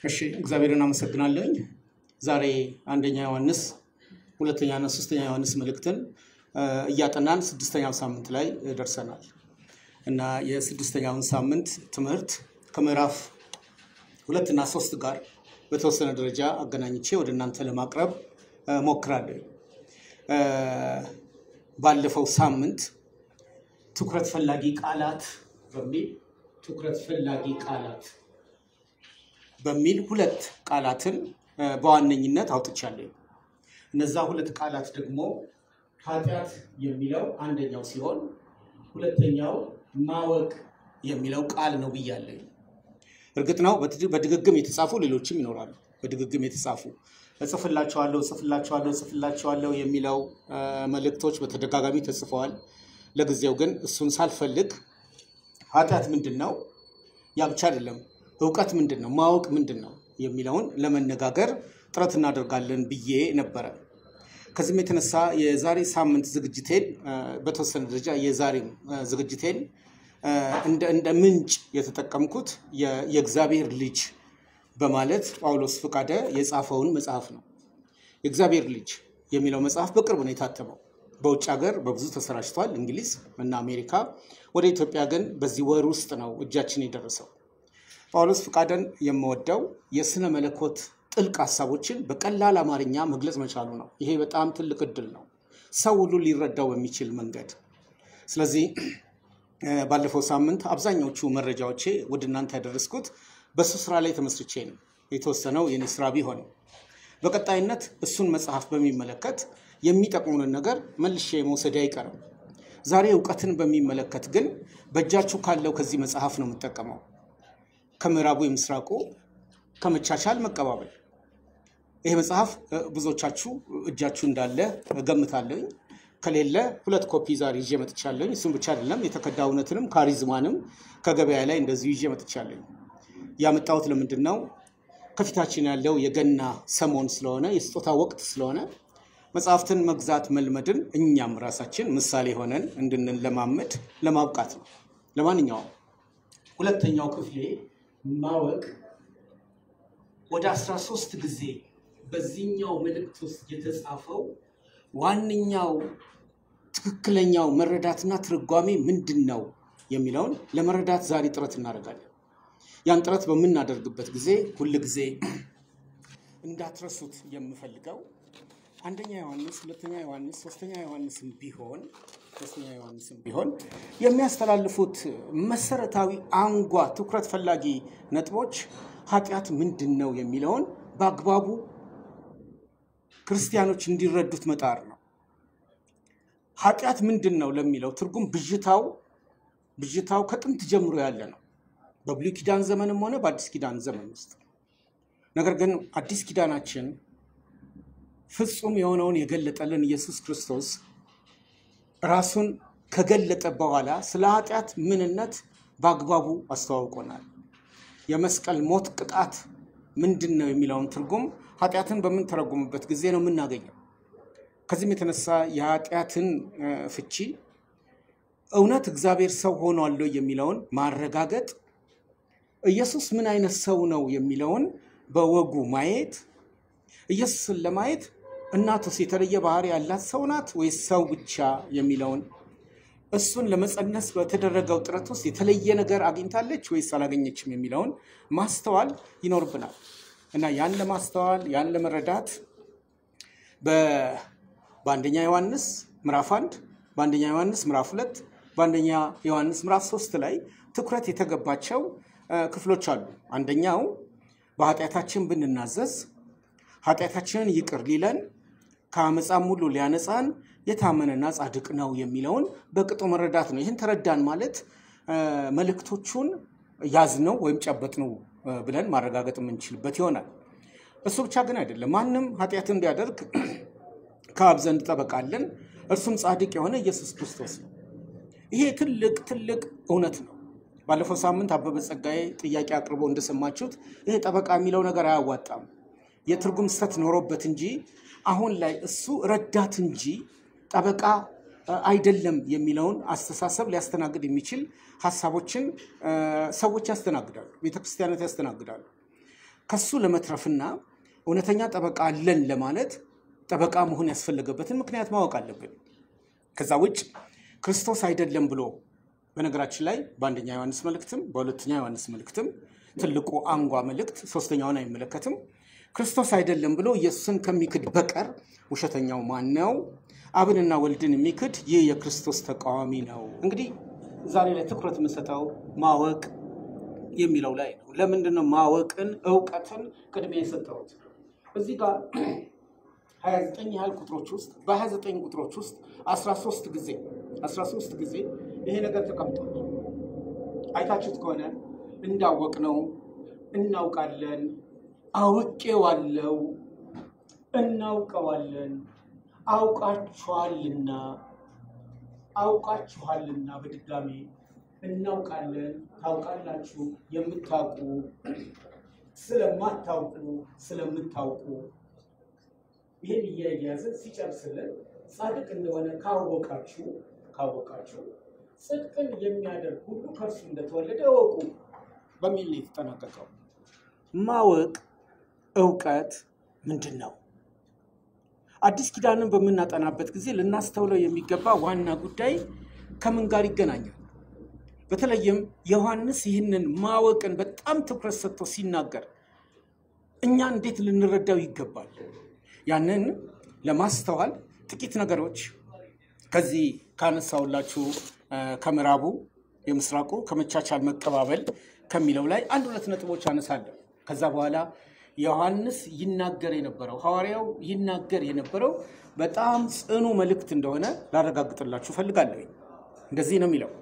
እሺ እግዚአብሔርን አመሰግናለሁኝ። ዛሬ አንደኛ ዮሐንስ ሁለተኛና ሶስተኛ ዮሐንስ መልእክትን እ፣ እያጠናን ስድስተኛው ሳምንት ላይ ደርሰናል እና የስድስተኛውን ሳምንት ትምህርት ከምዕራፍ ሁለትና ሶስት ጋር በተወሰነ ደረጃ አገናኝቼ ወደ እናንተ ለማቅረብ እ፣ ሞክራለሁ። እ፣ ባለፈው ሳምንት ትኩረት ፈላጊ ቃላት በሚል ትኩረት ፈላጊ ቃላት በሚል ሁለት ቃላትን እ፣ በዋነኝነት አውጥቻለሁ። እነዛ ሁለት ቃላት ደግሞ ኃጢአት የሚለው አንደኛው ሲሆን ሁለተኛው ማወቅ የሚለው ቃል ነው ብያለሁ። እርግጥ ነው በትድ- በድግግም የተጻፉ ሌሎችም ይኖራሉ። በድግግም የተጻፉ እጽፍላቸዋለሁ እጽፍላቸዋለሁ እጽፍላቸዋለሁ የሚለው እ፣ መልእክቶች በተደጋጋሚ ተጽፈዋል። ለጊዜው ግን እሱን ሳልፈልግ ኃጢአት ምንድን ነው ያ ብቻ አይደለም፣ እውቀት ምንድን ነው፣ ማወቅ ምንድን ነው የሚለውን ለመነጋገር ጥረት እናደርጋለን ብዬ ነበረ። ከዚህም የተነሳ የዛሬ ሳምንት ዝግጅቴን እ፣ በተወሰነ ደረጃ የዛሬም እ፣ ዝግጅቴን እ፣ እንደ እንደ ምንጭ የተጠቀምኩት የ- የእግዚአብሔር ልጅ በማለት ጳውሎስ ፈቃደ የጻፈውን መጽሐፍ ነው። የእግዚአብሔር ልጅ የሚለው መጽሐፍ በቅርብ ነው የታተመው። በውጭ ሀገር በብዙ ተሰራጭቷል፣ እንግሊዝ እና አሜሪካ። ወደ ኢትዮጵያ ግን በዚህ ወር ውስጥ ነው እጃችን የደረሰው። ጳውሎስ ፈቃደን የምወደው የስነ መለኮት ጥልቅ ሀሳቦችን በቀላል አማርኛ መግለጽ መቻሉ ነው። ይሄ በጣም ትልቅ እድል ነው፣ ሰው ሁሉ ሊረዳው በሚችል መንገድ። ስለዚህ እ፣ ባለፈው ሳምንት አብዛኛዎቹ መረጃዎቼ ወደ እናንተ ያደረስኩት በእሱ ስራ ላይ ተመስርቼ ነው። የተወሰነው የኔ ስራ ቢሆንም በቀጣይነት እሱን መጽሐፍ በሚመለከት የሚጠቅሙንን ነገር መልሼ መውሰድ አይቀርም። ዛሬ እውቀትን በሚመለከት ግን በእጃችሁ ካለው ከዚህ መጽሐፍ ነው የምጠቀመው። ከምዕራቡ የምስራቁ ከመቻቻል መቀባበል። ይሄ መጽሐፍ እ፣ ብዙዎቻችሁ እጃችሁ እንዳለ እገምታለሁኝ። ከሌለ ሁለት ኮፒ ዛሬ ይዤ መጥቻለሁኝ። እሱም ብቻ አይደለም የተከዳ እውነትንም ካሪዝማንም ከገበያ ላይ እንደዚሁ ይዤ መጥቻለሁኝ። ያመጣሁት ለምንድን ነው? ከፊታችን ያለው የገና ሰሞን ስለሆነ የስጦታ ወቅት ስለሆነ መጽሐፍትን መግዛት መልመድን እኛም ራሳችን ምሳሌ ሆነን እንድንለማመድ ለማብቃት ነው። ለማንኛውም ሁለተኛው ክፍሌ ማወቅ ወደ 13 ጊዜ በዚህኛው መልእክት ውስጥ የተጻፈው ዋነኛው ትክክለኛው መረዳትና ትርጓሜ ምንድን ነው የሚለውን ለመረዳት ዛሬ ጥረት እናደርጋለን። ያን ጥረት በምናደርግበት ጊዜ ሁል ጊዜ እንዳትረሱት የምፈልገው አንደኛ ዮሐንስ፣ ሁለተኛ ዮሐንስ፣ ሶስተኛ ዮሐንስም ቢሆን ሶስተኛ ዮሐንስም ቢሆን የሚያስተላልፉት መሰረታዊ አንጓ ትኩረት ፈላጊ ነጥቦች ኃጢአት ምንድን ነው የሚለውን በአግባቡ ክርስቲያኖች እንዲረዱት መጣር ነው። ኃጢአት ምንድን ነው ለሚለው ትርጉም ብዥታው ብዥታው ከጥንት ጀምሮ ያለ ነው። በብሉይ ኪዳን ዘመንም ሆነ በአዲስ ኪዳን ዘመን ውስጥ ነገር ግን አዲስ ኪዳናችን ፍጹም የሆነውን የገለጠልን ኢየሱስ ክርስቶስ ራሱን ከገለጠ በኋላ ስለ ኃጢአት ምንነት በአግባቡ አስተዋውቆናል። የመስቀል ሞት ቅጣት ምንድን ነው የሚለውን ትርጉም ኃጢአትን በምንተረጉምበት ጊዜ ነው የምናገኘው። ከዚህም የተነሳ የኃጢአትን እ፣ ፍቺ እውነት እግዚአብሔር ሰው ሆኗል ወይ የሚለውን ማረጋገጥ፣ ኢየሱስ ምን አይነት ሰው ነው የሚለውን በወጉ ማየት፣ ኢየሱስን ለማየት እናቱስ የተለየ ባህሪ ያላት ሰው ናት ወይስ ሰው ብቻ የሚለውን እሱን ለመጸነስ በተደረገው ጥረት ውስጥ የተለየ ነገር አግኝታለች ወይስ አላገኘችም የሚለውን ማስተዋል ይኖርብናል እና ያን ለማስተዋል ያን ለመረዳት በ- በአንደኛ ዮሐንስ ምዕራፍ አንድ በአንደኛ ዮሐንስ ምዕራፍ ሁለት በአንደኛ ዮሐንስ ምዕራፍ ሶስት ላይ ትኩረት የተገባቸው እ፣ ክፍሎች አሉ። አንደኛው በኃጢአታችን ብንናዘዝ ኃጢአታችንን ይቅር ሊለን ከአመፃም ሁሉ ሊያነጻን የታመነና ጻድቅ ነው የሚለውን በቅጡ መረዳት ነው። ይህን ተረዳን ማለት እ፣ መልእክቶቹን ያዝነው ወይም ጨበጥነው እ፣ ብለን ማረጋገጥ የምንችልበት ይሆናል። እሱ ብቻ ግን አይደለም። ማንም ኃጢአትን ቢያደርግ ከአብ ዘንድ ጠበቃ አለን፣ እርሱም ጻድቅ የሆነ ኢየሱስ ክርስቶስ ነው። ይሄ ትልቅ ትልቅ እውነት ነው። ባለፈው ሳምንት አበበ ጸጋዬ ጥያቄ አቅርቦ እንደሰማችሁት ይሄ ጠበቃ የሚለው ነገር አያዋጣም፣ የትርጉም ስህተት ኖሮበት እንጂ አሁን ላይ እሱ ረዳት እንጂ ጠበቃ እ፣ አይደለም የሚለውን አስተሳሰብ ሊያስተናግድ የሚችል ሀሳቦችን እ፣ ሰዎች ያስተናግዳሉ፣ ቤተክርስቲያናት ያስተናግዳሉ። ከሱ ለመትረፍና እውነተኛ ጠበቃ አለን ለማለት ጠበቃ መሆን ያስፈለገበትን ምክንያት ማወቅ አለብን። ከዛ ውጭ ክርስቶስ አይደለም ብሎ በነገራችን ላይ በአንደኛ ዮሐንስ መልእክትም በሁለተኛ ዮሐንስ መልእክትም ትልቁ አንጓ መልእክት ሶስተኛውን አይመለከትም። ክርስቶስ አይደለም ብሎ ኢየሱስን ከሚክድ በቀር ውሸተኛው ማን ነው? አብንና ወልድን የሚክድ ይህ የክርስቶስ ተቃዋሚ ነው። እንግዲህ ዛሬ ላይ ትኩረት የምሰጠው ማወቅ የሚለው ላይ ነው። ለምንድን ነው ማወቅን እውቀትን ቅድሚያ የሰጠሁት? እዚህ ጋር 29 ያህል ቁጥሮች ውስጥ በ29 ቁጥሮች ውስጥ 13 ጊዜ 13 ጊዜ ይሄ ነገር ተቀምጧል። አይታችሁት ከሆነ እንዳወቅ ነው እናውቃለን፣ አውቄዋለሁ፣ እናውቀዋለን፣ አውቃችኋልና አውቃችኋልና በድጋሚ እናውቃለን፣ ታውቃላችሁ፣ የምታውቁ ስለማታውቁ ስለምታውቁ ይህን እያያዘ ሲጨርስልን ጻድቅ እንደሆነ ካወቃችሁ ካወቃችሁ ጽድቅን የሚያደርግ ሁሉ ከእርሱ እንደተወለደ እወቁ በሚል ነው የተጠናቀቀው። ማወቅ እውቀት ምንድን ነው? አዲስ ኪዳንን በምናጠናበት ጊዜ ልናስተውለው የሚገባ ዋና ጉዳይ ከምን ጋር ይገናኛል? በተለይም ዮሐንስ ይህንን ማወቅን በጣም ትኩረት ሰጥቶ ሲናገር እኛ እንዴት ልንረዳው ይገባል? ያንን ለማስተዋል ጥቂት ነገሮች ከዚህ ካነሳውላችሁ ከምዕራቡ የምስራቁ ከመቻቻል መቀባበል ከሚለው ላይ አንድ ሁለት ነጥቦች አነሳለሁ። ከዛ በኋላ ዮሐንስ ይናገር የነበረው ሐዋርያው ይናገር የነበረው በጣም ጽኑ መልእክት እንደሆነ ላረጋግጥላችሁ ፈልጋለሁ። እንደዚህ ነው የሚለው።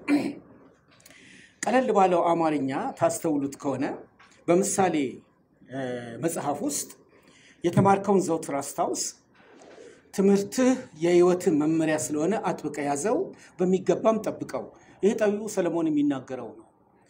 ቀለል ባለው አማርኛ ታስተውሉት ከሆነ በምሳሌ መጽሐፍ ውስጥ የተማርከውን ዘውትር አስታውስ፣ ትምህርትህ የሕይወትህ መመሪያ ስለሆነ አጥብቀ ያዘው፣ በሚገባም ጠብቀው። ይህ ጠቢቡ ሰለሞን የሚናገረው ነው።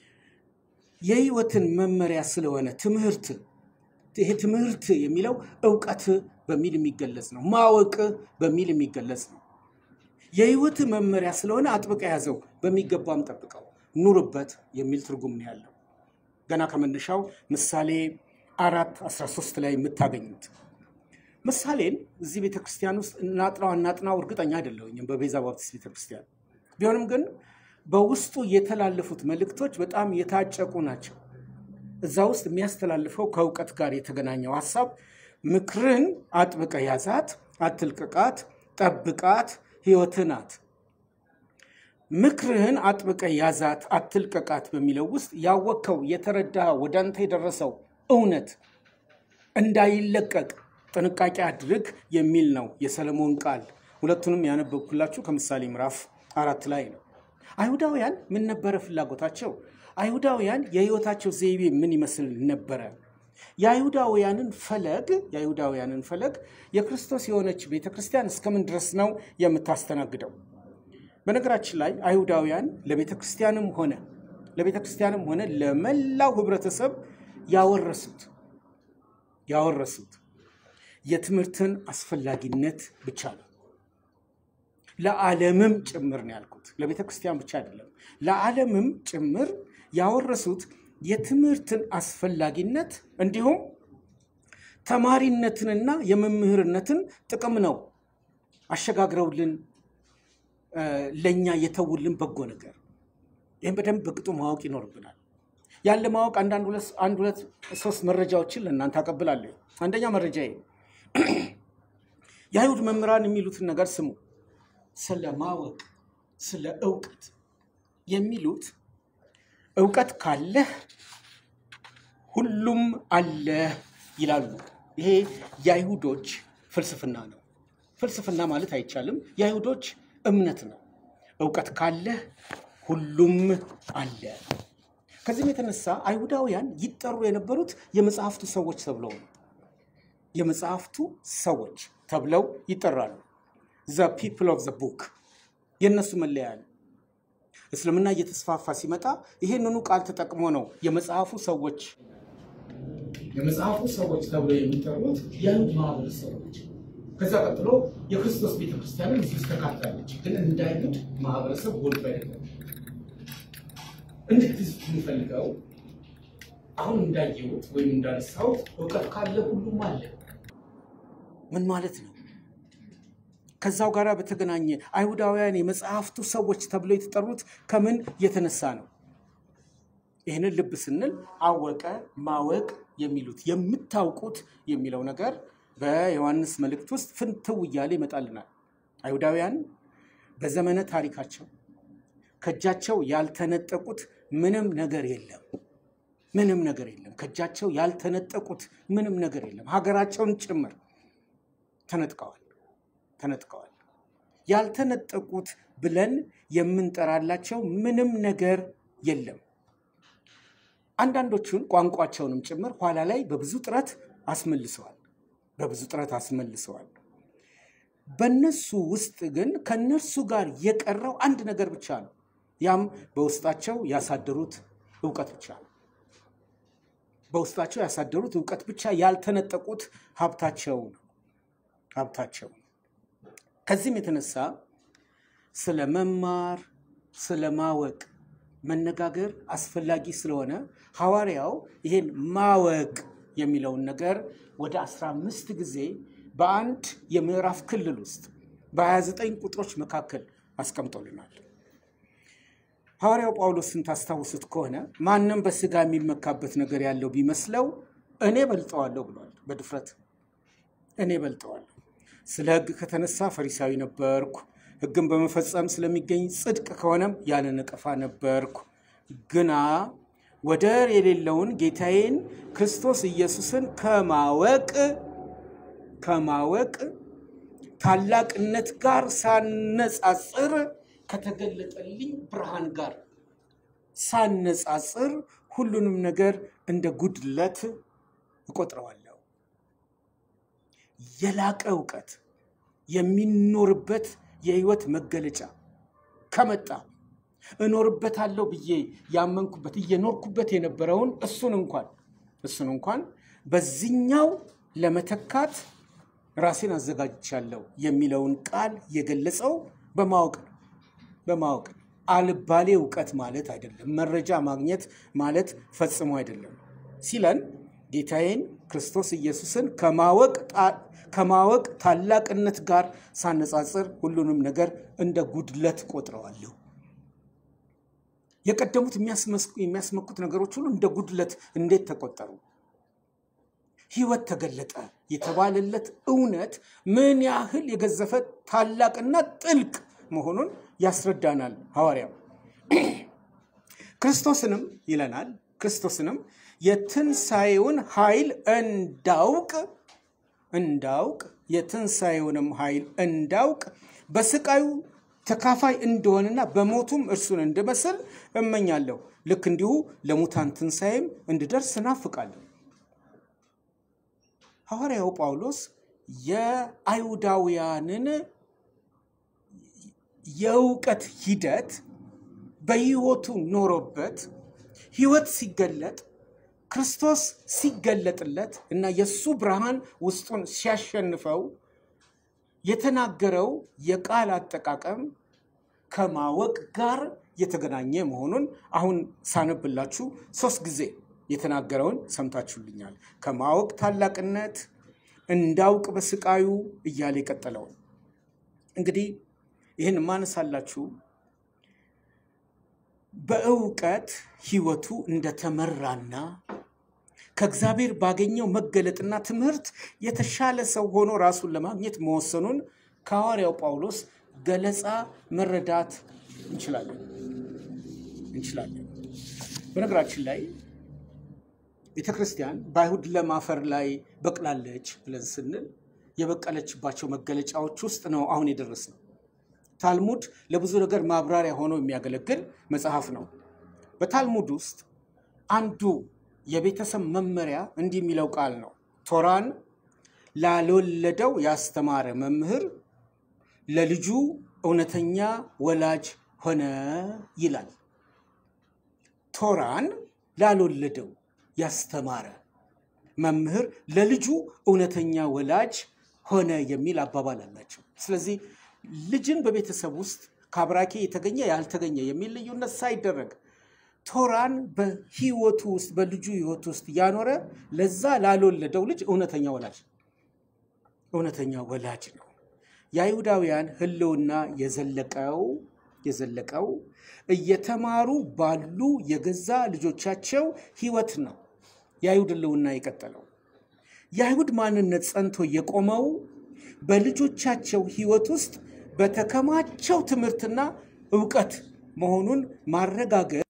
የሕይወትን መመሪያ ስለሆነ ትምህርት ይሄ ትምህርት የሚለው እውቀት በሚል የሚገለጽ ነው። ማወቅ በሚል የሚገለጽ ነው። የሕይወት መመሪያ ስለሆነ አጥብቀ ያዘው፣ በሚገባም ጠብቀው፣ ኑርበት የሚል ትርጉም ነው ያለው። ገና ከመነሻው ምሳሌ አራት 13 ላይ የምታገኙት ምሳሌን እዚህ ቤተክርስቲያን ውስጥ እናጥናው እናጥናው እርግጠኛ አይደለሁኝም በቤዛ ባፕቲስት ቤተክርስቲያን ቢሆንም ግን በውስጡ የተላለፉት መልእክቶች በጣም የታጨቁ ናቸው። እዛ ውስጥ የሚያስተላልፈው ከእውቀት ጋር የተገናኘው ሀሳብ ምክርን አጥብቀ ያዛት፣ አትልቅቃት፣ ጠብቃት፣ ሕይወትህ ናት። ምክርህን አጥብቀ ያዛት፣ አትልቀቃት በሚለው ውስጥ ያወቅከው የተረዳ ወደ አንተ የደረሰው እውነት እንዳይለቀቅ ጥንቃቄ አድርግ የሚል ነው የሰለሞን ቃል። ሁለቱንም ያነበብኩላችሁ ከምሳሌ ምዕራፍ አራት ላይ ነው። አይሁዳውያን ምን ነበረ ፍላጎታቸው? አይሁዳውያን የህይወታቸው ዘይቤ ምን ይመስል ነበረ? የአይሁዳውያንን ፈለግ የአይሁዳውያንን ፈለግ የክርስቶስ የሆነች ቤተ ክርስቲያን እስከምን ድረስ ነው የምታስተናግደው? በነገራችን ላይ አይሁዳውያን ለቤተ ክርስቲያንም ሆነ ለቤተ ክርስቲያንም ሆነ ለመላው ህብረተሰብ ያወረሱት ያወረሱት የትምህርትን አስፈላጊነት ብቻ ነው። ለዓለምም ጭምር ነው ያልኩት። ለቤተ ክርስቲያን ብቻ አይደለም፣ ለዓለምም ጭምር ያወረሱት የትምህርትን አስፈላጊነት እንዲሁም ተማሪነትንና የመምህርነትን ጥቅም ነው አሸጋግረውልን ለእኛ የተውልን በጎ ነገር። ይህም በደንብ በቅጡ ማወቅ ይኖርብናል። ያለ ማወቅ አንዳንድ አንድ ሁለት ሶስት መረጃዎችን ለእናንተ አቀብላለሁ። አንደኛ መረጃ የአይሁድ መምህራን የሚሉትን ነገር ስሙ። ስለ ማወቅ ስለ እውቀት የሚሉት እውቀት ካለህ ሁሉም አለህ ይላሉ። ይሄ የአይሁዶች ፍልስፍና ነው። ፍልስፍና ማለት አይቻልም፣ የአይሁዶች እምነት ነው። እውቀት ካለህ ሁሉም አለ። ከዚህም የተነሳ አይሁዳውያን ይጠሩ የነበሩት የመጽሐፍቱ ሰዎች ተብለው ነው። የመጽሐፍቱ ሰዎች ተብለው ይጠራሉ። ዘ ፒፕል ኦፍ ዘ ቡክ የእነሱ መለያ ነው። እስልምና እየተስፋፋ ሲመጣ ይሄንኑ ቃል ተጠቅሞ ነው የመጽሐፉ ሰዎች የመጽሐፉ ሰዎች ተብለው የሚጠሩት የአይሁድ ማህበረሰቦች። ከዛ ቀጥሎ የክርስቶስ ቤተክርስቲያንን እዚህ ውስጥ ተካትላለች። ግን እንደ አይሁድ ማህበረሰብ ጎልቶ አይደለም። እንዴት የሚፈልገው አሁን እንዳየሁት ወይም እንዳነሳሁት እውቀት ካለ ሁሉም አለ። ምን ማለት ነው? ከዛው ጋር በተገናኘ አይሁዳውያን የመጽሐፍቱ ሰዎች ተብለው የተጠሩት ከምን የተነሳ ነው? ይህንን ልብ ስንል አወቀ፣ ማወቅ የሚሉት የምታውቁት የሚለው ነገር በዮሐንስ መልእክት ውስጥ ፍንትው እያለ ይመጣልናል። አይሁዳውያን በዘመነ ታሪካቸው ከእጃቸው ያልተነጠቁት ምንም ነገር የለም። ምንም ነገር የለም። ከእጃቸው ያልተነጠቁት ምንም ነገር የለም። ሀገራቸውን ጭምር ተነጥቀዋል ተነጥቀዋል። ያልተነጠቁት ብለን የምንጠራላቸው ምንም ነገር የለም። አንዳንዶቹን ቋንቋቸውንም ጭምር ኋላ ላይ በብዙ ጥረት አስመልሰዋል። በብዙ ጥረት አስመልሰዋል። በእነሱ ውስጥ ግን ከእነርሱ ጋር የቀረው አንድ ነገር ብቻ ነው። ያም በውስጣቸው ያሳደሩት እውቀት ብቻ ነው። በውስጣቸው ያሳደሩት እውቀት ብቻ ያልተነጠቁት ሀብታቸው ነው ሀብታቸው። ከዚህም የተነሳ ስለ መማር ስለ ማወቅ መነጋገር አስፈላጊ ስለሆነ ሐዋርያው ይሄን ማወቅ የሚለውን ነገር ወደ 15 ጊዜ በአንድ የምዕራፍ ክልል ውስጥ በ29 ቁጥሮች መካከል አስቀምጦልናል። ሐዋርያው ጳውሎስን ታስታውሱት ከሆነ ማንም በስጋ የሚመካበት ነገር ያለው ቢመስለው እኔ በልጠዋለሁ ብሏል። በድፍረት እኔ በልጠዋለሁ። ስለ ሕግ ከተነሳ ፈሪሳዊ ነበርኩ፣ ሕግን በመፈጸም ስለሚገኝ ጽድቅ ከሆነም ያለ ነቀፋ ነበርኩ። ግና ወደር የሌለውን ጌታዬን ክርስቶስ ኢየሱስን ከማወቅ ከማወቅ ታላቅነት ጋር ሳነጻጽር ከተገለጠልኝ ብርሃን ጋር ሳነጻጽር ሁሉንም ነገር እንደ ጉድለት እቆጥረዋለሁ። የላቀ እውቀት የሚኖርበት የህይወት መገለጫ ከመጣ እኖርበታለሁ ብዬ ያመንኩበት እየኖርኩበት የነበረውን እሱን እንኳን እሱን እንኳን በዚህኛው ለመተካት ራሴን አዘጋጅቻለሁ የሚለውን ቃል የገለጸው በማወቅ ነው። በማወቅ ነው። አልባሌ እውቀት ማለት አይደለም። መረጃ ማግኘት ማለት ፈጽሞ አይደለም ሲለን ጌታዬን ክርስቶስ ኢየሱስን ከማወቅ ከማወቅ ታላቅነት ጋር ሳነጻጽር ሁሉንም ነገር እንደ ጉድለት ቆጥረዋለሁ። የቀደሙት የሚያስመኩት ነገሮች ሁሉ እንደ ጉድለት እንዴት ተቆጠሩ? ህይወት ተገለጠ የተባለለት እውነት ምን ያህል የገዘፈ ታላቅና ጥልቅ መሆኑን ያስረዳናል ሐዋርያው። ክርስቶስንም ይለናል ክርስቶስንም የትንሣኤውን ኃይል እንዳውቅ እንዳውቅ የትንሣኤውንም ኃይል እንዳውቅ በስቃዩ ተካፋይ እንደሆንና በሞቱም እርሱን እንድመስል እመኛለሁ። ልክ እንዲሁ ለሙታን ትንሣኤም እንድደርስ እናፍቃለሁ። ሐዋርያው ጳውሎስ የአይሁዳውያንን የእውቀት ሂደት በህይወቱ ኖሮበት ህይወት ሲገለጥ ክርስቶስ ሲገለጥለት እና የእሱ ብርሃን ውስጡን ሲያሸንፈው የተናገረው የቃል አጠቃቀም ከማወቅ ጋር የተገናኘ መሆኑን አሁን ሳነብላችሁ ሶስት ጊዜ የተናገረውን ሰምታችሁልኛል። ከማወቅ ታላቅነት እንዳውቅ በስቃዩ እያለ የቀጠለውን እንግዲህ ይህን ማነሳላችሁ በእውቀት ህይወቱ እንደተመራና ከእግዚአብሔር ባገኘው መገለጥና ትምህርት የተሻለ ሰው ሆኖ ራሱን ለማግኘት መወሰኑን ከሐዋርያው ጳውሎስ ገለጻ መረዳት እንችላለን እንችላለን። በነገራችን ላይ ቤተ ክርስቲያን በአይሁድ ለም አፈር ላይ በቅላለች ብለን ስንል የበቀለችባቸው መገለጫዎች ውስጥ ነው አሁን የደረስነው። ታልሙድ ለብዙ ነገር ማብራሪያ ሆኖ የሚያገለግል መጽሐፍ ነው። በታልሙድ ውስጥ አንዱ የቤተሰብ መመሪያ እንዲህ የሚለው ቃል ነው። ቶራን ላልወለደው ያስተማረ መምህር ለልጁ እውነተኛ ወላጅ ሆነ ይላል። ቶራን ላልወለደው ያስተማረ መምህር ለልጁ እውነተኛ ወላጅ ሆነ የሚል አባባል አላቸው። ስለዚህ ልጅን በቤተሰብ ውስጥ ከአብራኬ የተገኘ ያልተገኘ የሚል ልዩነት ሳይደረግ ቶራን በህይወቱ ውስጥ በልጁ ህይወት ውስጥ ያኖረ ለዛ ላልወለደው ልጅ እውነተኛ ወላጅ እውነተኛ ወላጅ ነው። የአይሁዳውያን ህልውና የዘለቀው የዘለቀው እየተማሩ ባሉ የገዛ ልጆቻቸው ህይወት ነው። የአይሁድ ህልውና የቀጠለው የአይሁድ ማንነት ጸንቶ የቆመው በልጆቻቸው ህይወት ውስጥ በተከማቸው ትምህርትና እውቀት መሆኑን ማረጋገጥ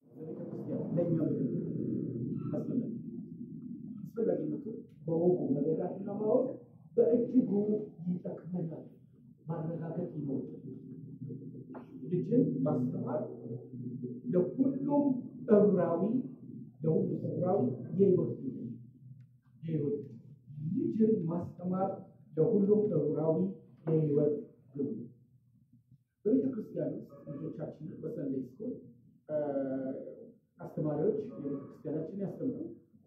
አስፈላጊነቱ በወጉ መረዳትና ማወቅ በእጅጉ ይጠቅመናል። ማረጋገጥ ይኖርብናል። ልጅን ማስተማር ለሁሉም ዕብራዊ ለሁሉም ዕብራዊ የህይወት ግብ ነው። የህይወት ግብ ልጅን ማስተማር ለሁሉም ዕብራዊ የህይወት ግብ ነው። በቤተ ክርስቲያን ውስጥ ልጆቻችንን በሰንደይ ስኩል አስተማሪዎች የቤተ ክርስቲያናችን ያስተምራሉ።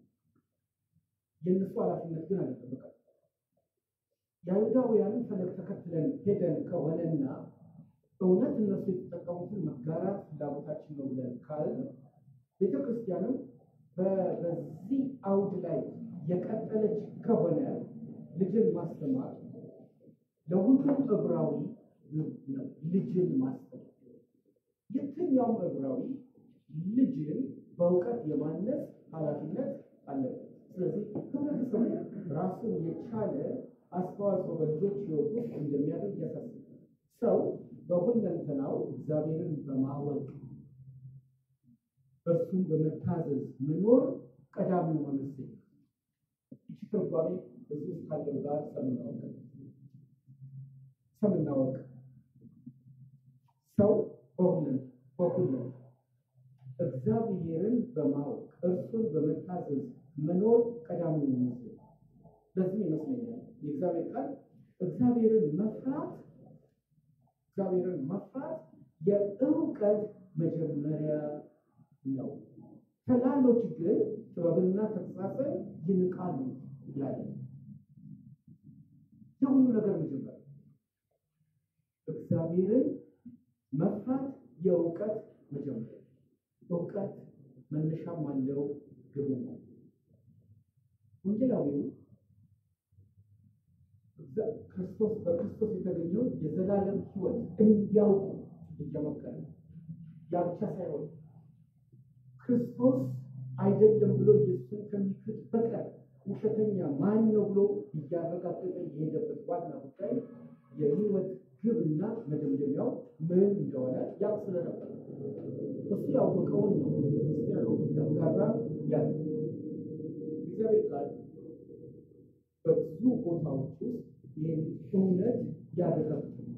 የእነሱ ኃላፊነት ግን አልተጠበቀም። የአይሁዳውያንን ፈለግ ተከትለን ሄደን ከሆነና እውነት እነሱ የተጠቀሙትን መጋራት ፍላጎታችን ነው ብለን ካል ቤተ ክርስቲያንም በ- በዚህ አውድ ላይ የቀጠለች ከሆነ ልጅን ማስተማር ለሁሉም ዕብራዊ ግብ ነው። ልጅን ማስተማር የትኛውም ዕብራዊ ልጅን በእውቀት የማነጽ ኃላፊነት አለበት። ስለዚህ ህብረተሰቡ ራሱን የቻለ አስተዋጽኦ በልጆች ህይወት ውስጥ እንደሚያደርግ ያሳስባል። ሰው በሁለንተናው እግዚአብሔርን በማወቅ እርሱን በመታዘዝ መኖር ቀዳሚው መመስል ይቺ ትርጓሜ እዚህ ውስጥ ካለው ጋር ሰምና ወቅ ሰምና ወቅ ሰው በሁለን በሁለን እግዚአብሔርን በማወቅ እርሱን በመታዘዝ መኖር ቀዳሚው መመስል ለዚህ ይመስለኛል የእግዚአብሔር ቃል እግዚአብሔርን መፍራት እግዚአብሔርን መፍራት የእውቀት መጀመሪያ ነው። ተላሎች ግን ጥበብንና ተግሣጽን ይንቃሉ ይላል። የሁሉ ነገር መጀመሪያ እግዚአብሔርን መፍራት የእውቀት መጀመሪያ። እውቀት መነሻም አለው ግብም አለው። ወንጌላዊው ክርስቶስ በክርስቶስ የተገኘውን የዘላለም ሕይወት እንዲያውቁ እየመከረ ያ ብቻ ሳይሆን ክርስቶስ አይደለም ብሎ ኢየሱስን ከሚክድ በቀር ውሸተኛ ማን ነው ብሎ እያረጋገጠ የሄደበት ዋና ጉዳይ የሕይወት ግብና መደምደሚያው ምን እንደሆነ ያውቅ ስለነበር እሱ ያወቀውን ነው ክርስቲያኖች እያጋራ ያለ እግዚአብሔር ቃል በብዙ ቦታዎች ውስጥ ይህን እውነት ያረጋግጥልናል።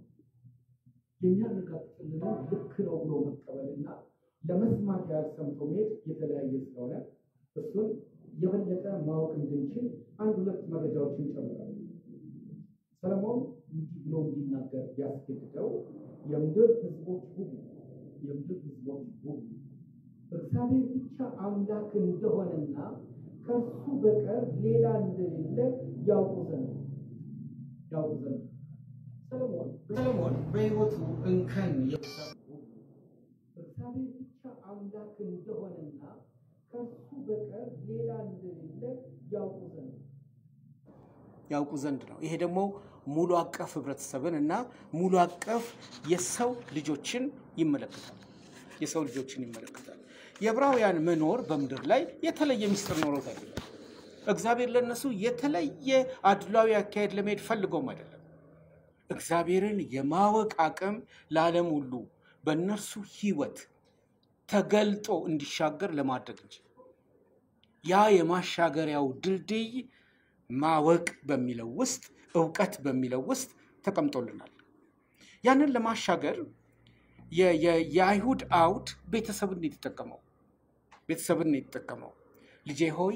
የሚያረጋግጥልን ልክ ነው ብሎ መቀበልና ለመስማት ያህል ሰምቶ መሄድ የተለያየ ስለሆነ እሱን የበለጠ ማወቅ እንድንችል አንድ ሁለት መረጃዎችን ጨምራል። ሰለሞን እንዲህ ብሎ እንዲናገር ያስገድደው የምድር ሕዝቦች ሁሉ የምድር ሕዝቦች ሁሉ እግዚአብሔር ብቻ አምላክ እንደሆነና ከእሱ በቀር ሌላ እንደሌለ ያውቁ ዘንድ ያውቁ ዘንድ ሰለሞን ሰለሞን በሕይወቱ እንከን የበዛበት እግዚአብሔር ብቻ አምላክ እንደሆነና ከእሱ በቀር ሌላ እንደሌለ ያውቁ ዘንድ ያውቁ ዘንድ ነው። ይሄ ደግሞ ሙሉ አቀፍ ህብረተሰብን እና ሙሉ አቀፍ የሰው ልጆችን ይመለከታል። የሰው ልጆችን ይመለከታል። የዕብራውያን መኖር በምድር ላይ የተለየ ምስጢር ኖሮት አይደለም። እግዚአብሔር ለእነሱ የተለየ አድሏዊ አካሄድ ለመሄድ ፈልገውም አይደለም። እግዚአብሔርን የማወቅ አቅም ለዓለም ሁሉ በእነርሱ ህይወት ተገልጦ እንዲሻገር ለማድረግ እንጂ ያ የማሻገሪያው ድልድይ ማወቅ በሚለው ውስጥ እውቀት በሚለው ውስጥ ተቀምጦልናል። ያንን ለማሻገር የ- የ- የአይሁድ አውድ ቤተሰብን ነው የተጠቀመው። ቤተሰብን ነው የተጠቀመው። ልጄ ሆይ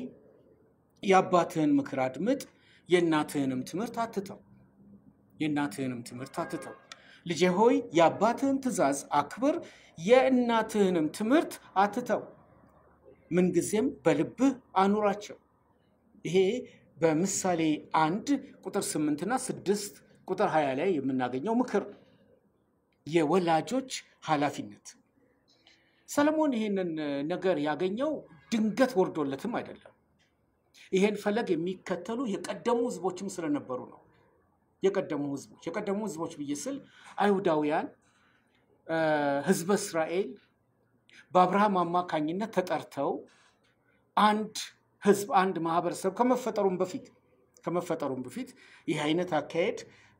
የአባትህን ምክር አድምጥ፣ የእናትህንም ትምህርት አትተው። የእናትህንም ትምህርት አትተው። ልጄ ሆይ የአባትህን ትእዛዝ አክብር፣ የእናትህንም ትምህርት አትተው። ምንጊዜም በልብህ አኑራቸው። ይሄ በምሳሌ አንድ ቁጥር ስምንትና ስድስት ቁጥር ሀያ ላይ የምናገኘው ምክር ነው። የወላጆች ኃላፊነት። ሰለሞን ይሄንን ነገር ያገኘው ድንገት ወርዶለትም አይደለም። ይሄን ፈለግ የሚከተሉ የቀደሙ ህዝቦችም ስለነበሩ ነው። የቀደሙ ህዝቦች የቀደሙ ህዝቦች ብዬ ስል አይሁዳውያን ህዝበ እስራኤል በአብርሃም አማካኝነት ተጠርተው አንድ ህዝብ አንድ ማህበረሰብ ከመፈጠሩም በፊት ከመፈጠሩም በፊት ይህ አይነት አካሄድ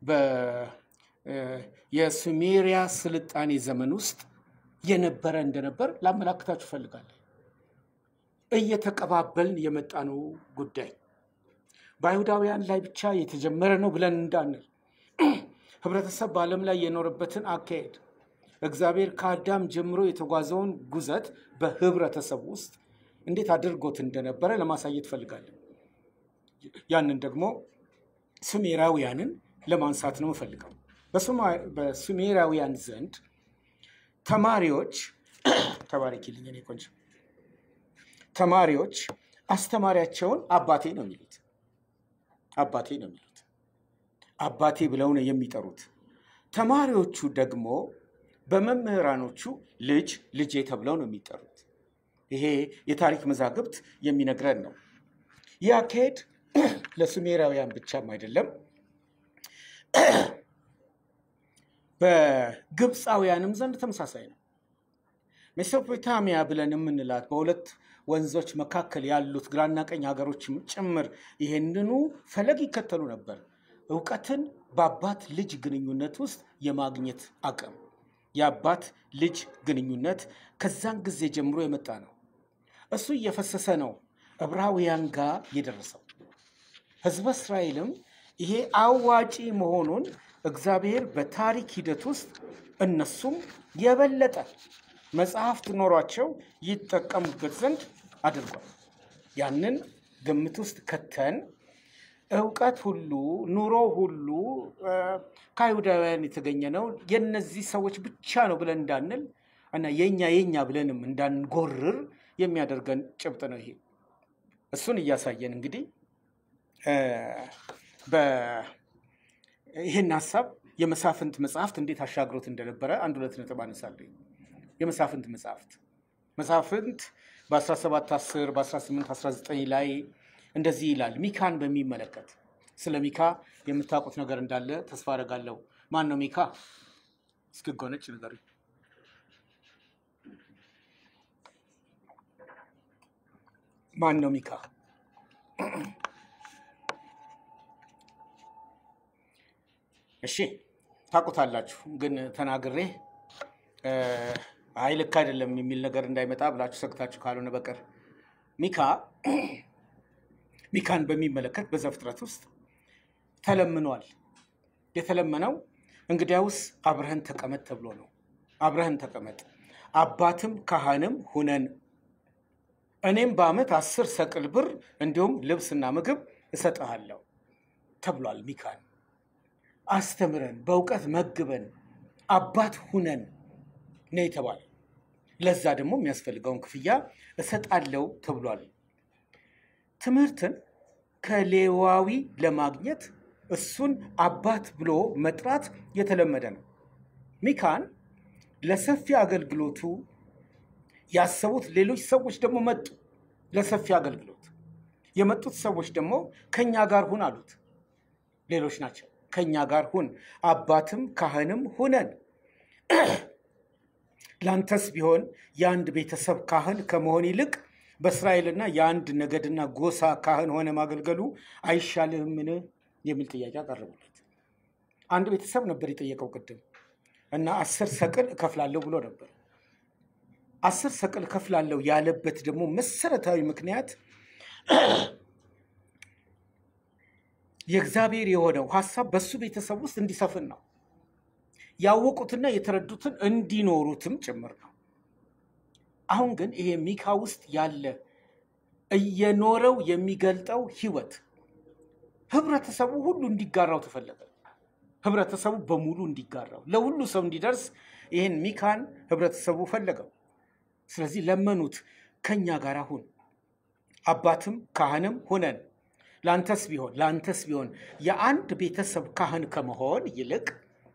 የሱሜሪያ ስልጣኔ ዘመን ውስጥ የነበረ እንደነበር ላመላክታችሁ እፈልጋለሁ። እየተቀባበልን የመጣነው ጉዳይ በአይሁዳውያን ላይ ብቻ የተጀመረ ነው ብለን እንዳንል ህብረተሰብ በዓለም ላይ የኖረበትን አካሄድ እግዚአብሔር ከአዳም ጀምሮ የተጓዘውን ጉዘት በህብረተሰብ ውስጥ እንዴት አድርጎት እንደነበረ ለማሳየት ፈልጋለን። ያንን ደግሞ ሱሜራውያንን ለማንሳት ነው የምፈልገው። በሱሜራውያን ዘንድ ተማሪዎች ተባረኪልኝ እኔ ቆንጆ ተማሪዎች አስተማሪያቸውን አባቴ ነው የሚሉት። አባቴ ነው የሚሉት። አባቴ ብለው ነው የሚጠሩት። ተማሪዎቹ ደግሞ በመምህራኖቹ ልጅ ልጄ ተብለው ነው የሚጠሩት። ይሄ የታሪክ መዛግብት የሚነግረን ነው። ይህ አካሄድ ለሱሜራውያን ብቻም አይደለም፣ በግብፃውያንም ዘንድ ተመሳሳይ ነው። ሜሶፖታሚያ ብለን የምንላት በሁለት ወንዞች መካከል ያሉት ግራና ቀኝ ሀገሮችም ጭምር ይሄንኑ ፈለግ ይከተሉ ነበር። እውቀትን በአባት ልጅ ግንኙነት ውስጥ የማግኘት አቅም የአባት ልጅ ግንኙነት ከዛን ጊዜ ጀምሮ የመጣ ነው። እሱ እየፈሰሰ ነው ዕብራውያን ጋር የደረሰው። ህዝበ እስራኤልም ይሄ አዋጪ መሆኑን እግዚአብሔር በታሪክ ሂደት ውስጥ እነሱም የበለጠ መጽሐፍት ኖሯቸው ይጠቀሙበት ዘንድ አድርጓል። ያንን ግምት ውስጥ ከተን እውቀት ሁሉ ኑሮ ሁሉ ከአይሁዳውያን የተገኘ ነው የነዚህ ሰዎች ብቻ ነው ብለን እንዳንል እና የኛ የኛ ብለንም እንዳንጎርር የሚያደርገን ጭብጥ ነው ይሄ። እሱን እያሳየን እንግዲህ ይህን ሀሳብ የመሳፍንት መጽሐፍት እንዴት አሻግሮት እንደነበረ አንድ ሁለት ነጥብ አነሳለሁ። የመሳፍንት መጽሐፍት መሳፍንት በ1710 በ1819 ላይ እንደዚህ ይላል። ሚካን በሚመለከት ስለ ሚካ የምታውቁት ነገር እንዳለ ተስፋ አደርጋለሁ። ማን ነው ሚካ? እስክጎነጭ ነገር ማን ነው ሚካ? እሺ ታውቁታላችሁ፣ ግን ተናግሬ አይ ልክ አይደለም የሚል ነገር እንዳይመጣ ብላችሁ ሰግታችሁ ካልሆነ በቀር ሚካ ሚካን በሚመለከት በዘፍጥረት ውስጥ ተለምኗል። የተለመነው እንግዲያውስ አብረህን ተቀመጥ ተብሎ ነው። አብረህን ተቀመጥ አባትም ካህንም ሁነን እኔም በዓመት አስር ሰቅል ብር እንዲሁም ልብስና ምግብ እሰጥሃለሁ ተብሏል። ሚካን አስተምረን በእውቀት መግበን አባት ሁነን ነው የተባለ። ለዛ ደግሞ የሚያስፈልገውን ክፍያ እሰጣለሁ ተብሏል። ትምህርትን ከሌዋዊ ለማግኘት እሱን አባት ብሎ መጥራት የተለመደ ነው። ሚካን ለሰፊ አገልግሎቱ ያሰቡት ሌሎች ሰዎች ደግሞ መጡ። ለሰፊ አገልግሎት የመጡት ሰዎች ደግሞ ከኛ ጋር ሁን አሉት። ሌሎች ናቸው። ከኛ ጋር ሁን፣ አባትም ካህንም ሁነን ላንተስ ቢሆን የአንድ ቤተሰብ ካህን ከመሆን ይልቅ በእስራኤልና የአንድ ነገድና ጎሳ ካህን ሆነ ማገልገሉ አይሻልህምን? የሚል ጥያቄ አቀረቡለት። አንድ ቤተሰብ ነበር የጠየቀው ቅድም እና አስር ሰቅል እከፍላለሁ ብሎ ነበር። አስር ሰቅል እከፍላለሁ ያለበት ደግሞ መሰረታዊ ምክንያት የእግዚአብሔር የሆነው ሀሳብ በሱ ቤተሰብ ውስጥ እንዲሰፍን ነው። ያወቁትና የተረዱትን እንዲኖሩትም ጭምር ነው። አሁን ግን ይሄ ሚካ ውስጥ ያለ እየኖረው የሚገልጠው ህይወት ህብረተሰቡ ሁሉ እንዲጋራው ተፈለገ። ህብረተሰቡ በሙሉ እንዲጋራው ለሁሉ ሰው እንዲደርስ ይህን ሚካን ህብረተሰቡ ፈለገው። ስለዚህ ለመኑት፣ ከኛ ጋር ሁን፣ አባትም ካህንም ሁነን ለአንተስ ቢሆን ለአንተስ ቢሆን የአንድ ቤተሰብ ካህን ከመሆን ይልቅ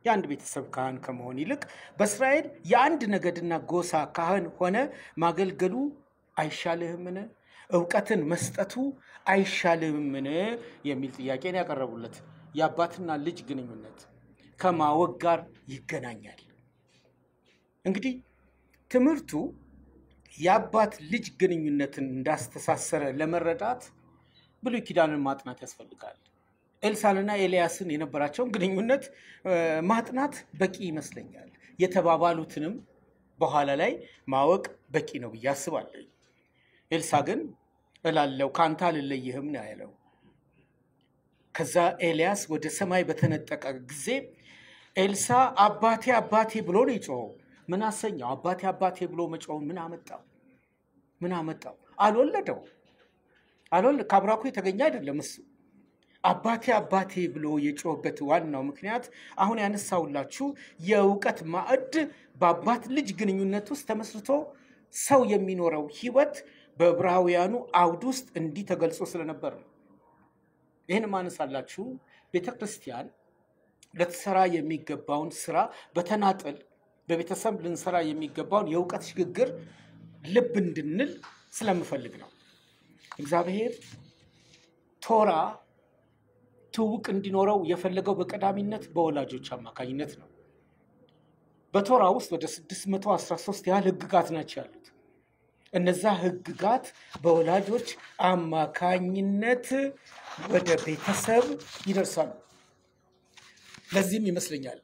የአንድ ቤተሰብ ካህን ከመሆን ይልቅ በእስራኤል የአንድ ነገድና ጎሳ ካህን ሆነ ማገልገሉ አይሻልህምን? እውቀትን መስጠቱ አይሻልህምን? የሚል ጥያቄ ነው ያቀረቡለት። የአባትና ልጅ ግንኙነት ከማወቅ ጋር ይገናኛል። እንግዲህ ትምህርቱ የአባት ልጅ ግንኙነትን እንዳስተሳሰረ ለመረዳት ብሉይ ኪዳንን ማጥናት ያስፈልጋል። ኤልሳንና ኤልያስን የነበራቸውን ግንኙነት ማጥናት በቂ ይመስለኛል። የተባባሉትንም በኋላ ላይ ማወቅ በቂ ነው ብዬ አስባለሁ። ኤልሳ ግን እላለው ከአንተ አልለይህም ነው ያለው። ከዛ ኤልያስ ወደ ሰማይ በተነጠቀ ጊዜ ኤልሳ አባቴ አባቴ ብሎ ነው የጮኸው። ምን አሰኘው? አባቴ አባቴ ብሎ መጮውን ምን አመጣው? ምን አመጣው? አልወለደው አልወለ ከአብራኩ የተገኘ አይደለም እሱ አባቴ አባቴ ብሎ የጮህበት ዋናው ምክንያት አሁን ያነሳውላችሁ የእውቀት ማዕድ በአባት ልጅ ግንኙነት ውስጥ ተመስርቶ ሰው የሚኖረው ህይወት በዕብራውያኑ አውድ ውስጥ እንዲህ ተገልጾ ስለነበር ነው። ይህን ማነሳላችሁ ቤተ ክርስቲያን ልትሰራ የሚገባውን ስራ በተናጠል በቤተሰብ ልንሰራ የሚገባውን የእውቀት ሽግግር ልብ እንድንል ስለምፈልግ ነው። እግዚአብሔር ቶራ ትውውቅ እንዲኖረው የፈለገው በቀዳሚነት በወላጆች አማካኝነት ነው። በቶራ ውስጥ ወደ 613 ያህል ህግጋት ናቸው ያሉት። እነዛ ህግጋት በወላጆች አማካኝነት ወደ ቤተሰብ ይደርሳሉ። ለዚህም ይመስለኛል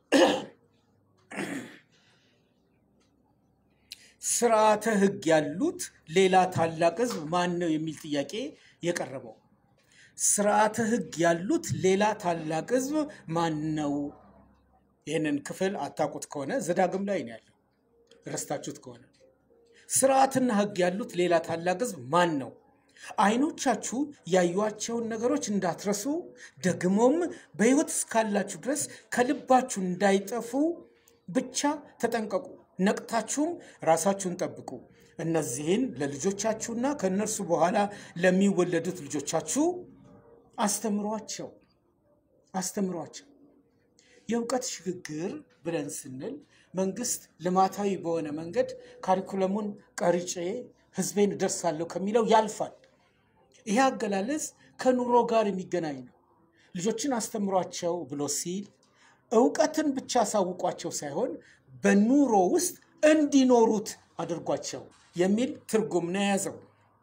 ስርዓተ ህግ ያሉት ሌላ ታላቅ ህዝብ ማን ነው የሚል ጥያቄ የቀረበው። ስርዓተ ህግ ያሉት ሌላ ታላቅ ህዝብ ማን ነው? ይህንን ክፍል አታውቁት ከሆነ ዘዳግም ላይ ነው ያለው፣ ረስታችሁት ከሆነ ስርዓትና ህግ ያሉት ሌላ ታላቅ ህዝብ ማን ነው? አይኖቻችሁ ያዩዋቸውን ነገሮች እንዳትረሱ ደግሞም በሕይወት እስካላችሁ ድረስ ከልባችሁ እንዳይጠፉ ብቻ ተጠንቀቁ፣ ነቅታችሁም ራሳችሁን ጠብቁ። እነዚህን ለልጆቻችሁና ከእነርሱ በኋላ ለሚወለዱት ልጆቻችሁ አስተምሯቸው አስተምሯቸው። የእውቀት ሽግግር ብለን ስንል መንግስት ልማታዊ በሆነ መንገድ ካሪኩለሙን ቀርጬ ህዝቤን እደርሳለሁ ከሚለው ያልፋል። ይሄ አገላለጽ ከኑሮ ጋር የሚገናኝ ነው። ልጆችን አስተምሯቸው ብሎ ሲል እውቀትን ብቻ አሳውቋቸው ሳይሆን በኑሮ ውስጥ እንዲኖሩት አድርጓቸው የሚል ትርጉም ነው የያዘው።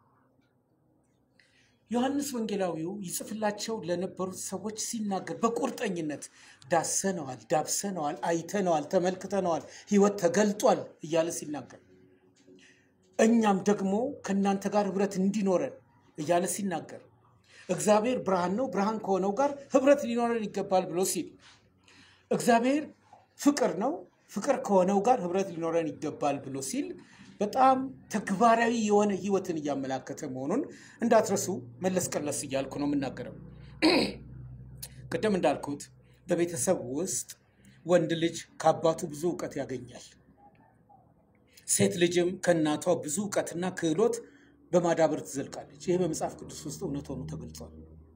ዮሐንስ ወንጌላዊው ይጽፍላቸው ለነበሩት ሰዎች ሲናገር በቁርጠኝነት ዳሰነዋል፣ ዳብሰነዋል፣ አይተነዋል፣ ተመልክተነዋል፣ ህይወት ተገልጧል እያለ ሲናገር እኛም ደግሞ ከእናንተ ጋር ህብረት እንዲኖረን እያለ ሲናገር እግዚአብሔር ብርሃን ነው፣ ብርሃን ከሆነው ጋር ህብረት ሊኖረን ይገባል ብሎ ሲል እግዚአብሔር ፍቅር ነው፣ ፍቅር ከሆነው ጋር ህብረት ሊኖረን ይገባል ብሎ ሲል በጣም ተግባራዊ የሆነ ህይወትን እያመላከተ መሆኑን እንዳትረሱ መለስ ቀለስ እያልኩ ነው የምናገረው። ቅድም እንዳልኩት በቤተሰብ ውስጥ ወንድ ልጅ ከአባቱ ብዙ እውቀት ያገኛል። ሴት ልጅም ከእናቷ ብዙ እውቀትና ክህሎት በማዳበር ትዘልቃለች። ይህ በመጽሐፍ ቅዱስ ውስጥ እውነት ሆኖ ተገልጿል።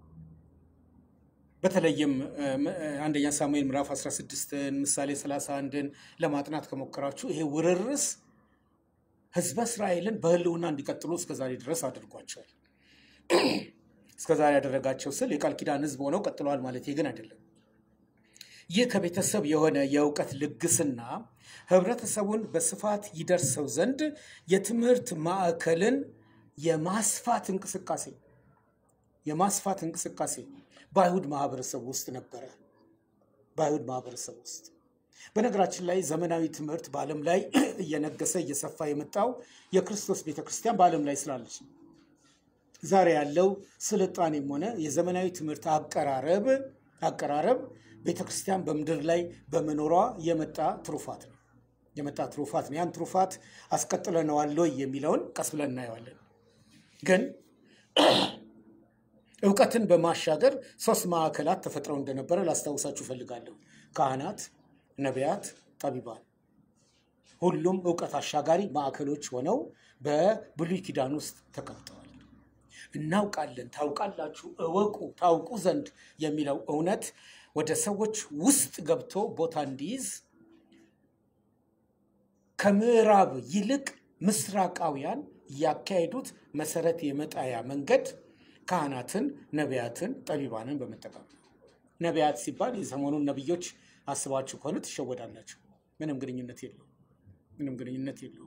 በተለይም አንደኛ ሳሙኤል ምዕራፍ 16ን ምሳሌ 31ን ለማጥናት ከሞከራችሁ ይሄ ውርርስ ህዝበ እስራኤልን በህልውና እንዲቀጥሉ እስከዛሬ ድረስ አድርጓቸዋል። እስከዛሬ ያደረጋቸው ስል የቃል ኪዳን ህዝብ ሆነው ቀጥለዋል ማለት ግን አይደለም። ይህ ከቤተሰብ የሆነ የእውቀት ልግስና ህብረተሰቡን በስፋት ይደርሰው ዘንድ የትምህርት ማዕከልን የማስፋት እንቅስቃሴ የማስፋት እንቅስቃሴ በአይሁድ ማህበረሰብ ውስጥ ነበረ። በአይሁድ ማህበረሰብ ውስጥ በነገራችን ላይ ዘመናዊ ትምህርት በዓለም ላይ እየነገሰ እየሰፋ የመጣው የክርስቶስ ቤተክርስቲያን በዓለም ላይ ስላለች ነው። ዛሬ ያለው ስልጣኔም ሆነ የዘመናዊ ትምህርት አቀራረብ አቀራረብ ቤተክርስቲያን በምድር ላይ በመኖሯ የመጣ ትሩፋት ነው የመጣ ትሩፋት ነው። ያን ትሩፋት አስቀጥለነዋል ወይ የሚለውን ቀስ ብለን እናየዋለን። ግን እውቀትን በማሻገር ሶስት ማዕከላት ተፈጥረው እንደነበረ ላስታውሳችሁ እፈልጋለሁ። ካህናት፣ ነቢያት፣ ጠቢባን ሁሉም እውቀት አሻጋሪ ማዕከሎች ሆነው በብሉይ ኪዳን ውስጥ ተቀምጠዋል። እናውቃለን፣ ታውቃላችሁ፣ እወቁ፣ ታውቁ ዘንድ የሚለው እውነት ወደ ሰዎች ውስጥ ገብቶ ቦታ እንዲይዝ ከምዕራብ ይልቅ ምስራቃውያን ያካሄዱት መሰረት የመጣያ መንገድ ካህናትን፣ ነቢያትን፣ ጠቢባንን በመጠቀም ነው። ነቢያት ሲባል የሰሞኑን ነቢዮች አስባችሁ ከሆነ ትሸወዳላችሁ። ምንም ግንኙነት የለው፣ ምንም ግንኙነት የለው።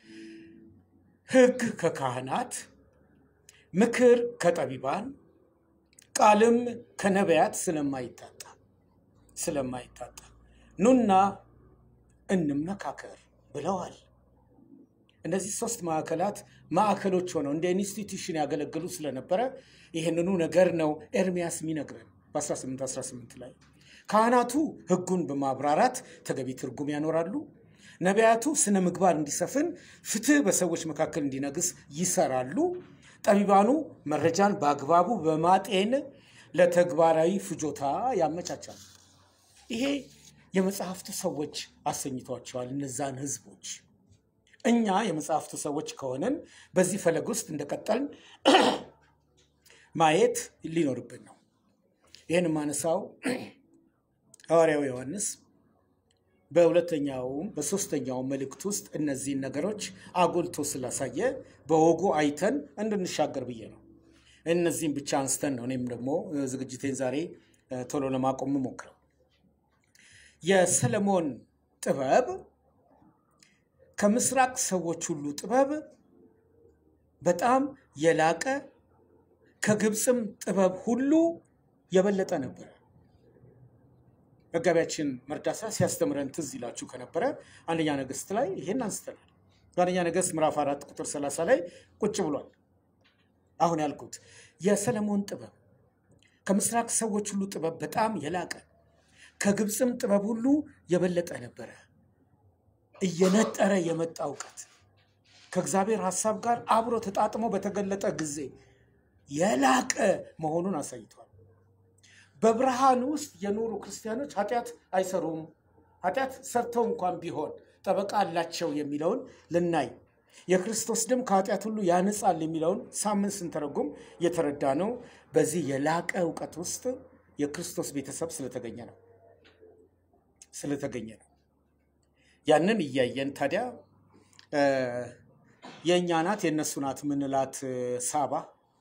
ሕግ ከካህናት፣ ምክር ከጠቢባን፣ ቃልም ከነቢያት ስለማይታጣ ስለማይታጣ ኑና እንመካከር ብለዋል። እነዚህ ሶስት ማዕከላት ማዕከሎች ሆነው እንደ ኢንስቲትዩሽን ያገለግሉ ስለነበረ ይህንኑ ነገር ነው ኤርሚያስ የሚነግረን በ1818 ላይ ካህናቱ ሕጉን በማብራራት ተገቢ ትርጉም ያኖራሉ። ነቢያቱ ስነ ምግባር እንዲሰፍን፣ ፍትህ በሰዎች መካከል እንዲነግስ ይሰራሉ። ጠቢባኑ መረጃን በአግባቡ በማጤን ለተግባራዊ ፍጆታ ያመቻቻሉ። ይሄ የመጽሐፍቱ ሰዎች አሰኝቷቸዋል እነዛን ህዝቦች። እኛ የመጽሐፍቱ ሰዎች ከሆነን በዚህ ፈለግ ውስጥ እንደቀጠልን ማየት ሊኖርብን ነው። ይህን የማነሳው ሐዋርያው ዮሐንስ በሁለተኛውም በሶስተኛው መልእክት ውስጥ እነዚህን ነገሮች አጎልቶ ስላሳየ በወጉ አይተን እንድንሻገር ብዬ ነው። እነዚህም ብቻ አንስተን ነው እኔም ደግሞ ዝግጅቴን ዛሬ ቶሎ ለማቆም ሞክረው የሰለሞን ጥበብ ከምስራቅ ሰዎች ሁሉ ጥበብ በጣም የላቀ ከግብፅም ጥበብ ሁሉ የበለጠ ነበር። መጋቢያችን መርዳሳ ሲያስተምረን ትዝ ይላችሁ ከነበረ አንደኛ ነገሥት ላይ ይሄን አንስተናል። በአንደኛ ነገሥት ምዕራፍ አራት ቁጥር ሰላሳ ላይ ቁጭ ብሏል። አሁን ያልኩት የሰለሞን ጥበብ ከምስራቅ ሰዎች ሁሉ ጥበብ በጣም የላቀ ከግብፅም ጥበብ ሁሉ የበለጠ ነበረ። እየነጠረ የመጣ እውቀት ከእግዚአብሔር ሐሳብ ጋር አብሮ ተጣጥሞ በተገለጠ ጊዜ የላቀ መሆኑን አሳይቷል። በብርሃን ውስጥ የኖሩ ክርስቲያኖች ኃጢአት አይሰሩም፣ ኃጢአት ሰርተው እንኳን ቢሆን ጠበቃ አላቸው የሚለውን ልናይ፣ የክርስቶስ ደም ከኃጢአት ሁሉ ያንጻል የሚለውን ሳምንት ስንተረጉም የተረዳ ነው። በዚህ የላቀ እውቀት ውስጥ የክርስቶስ ቤተሰብ ስለተገኘ ነው ስለተገኘ ነው። ያንን እያየን ታዲያ የእኛ ናት የእነሱ ናት ምንላት ሳባ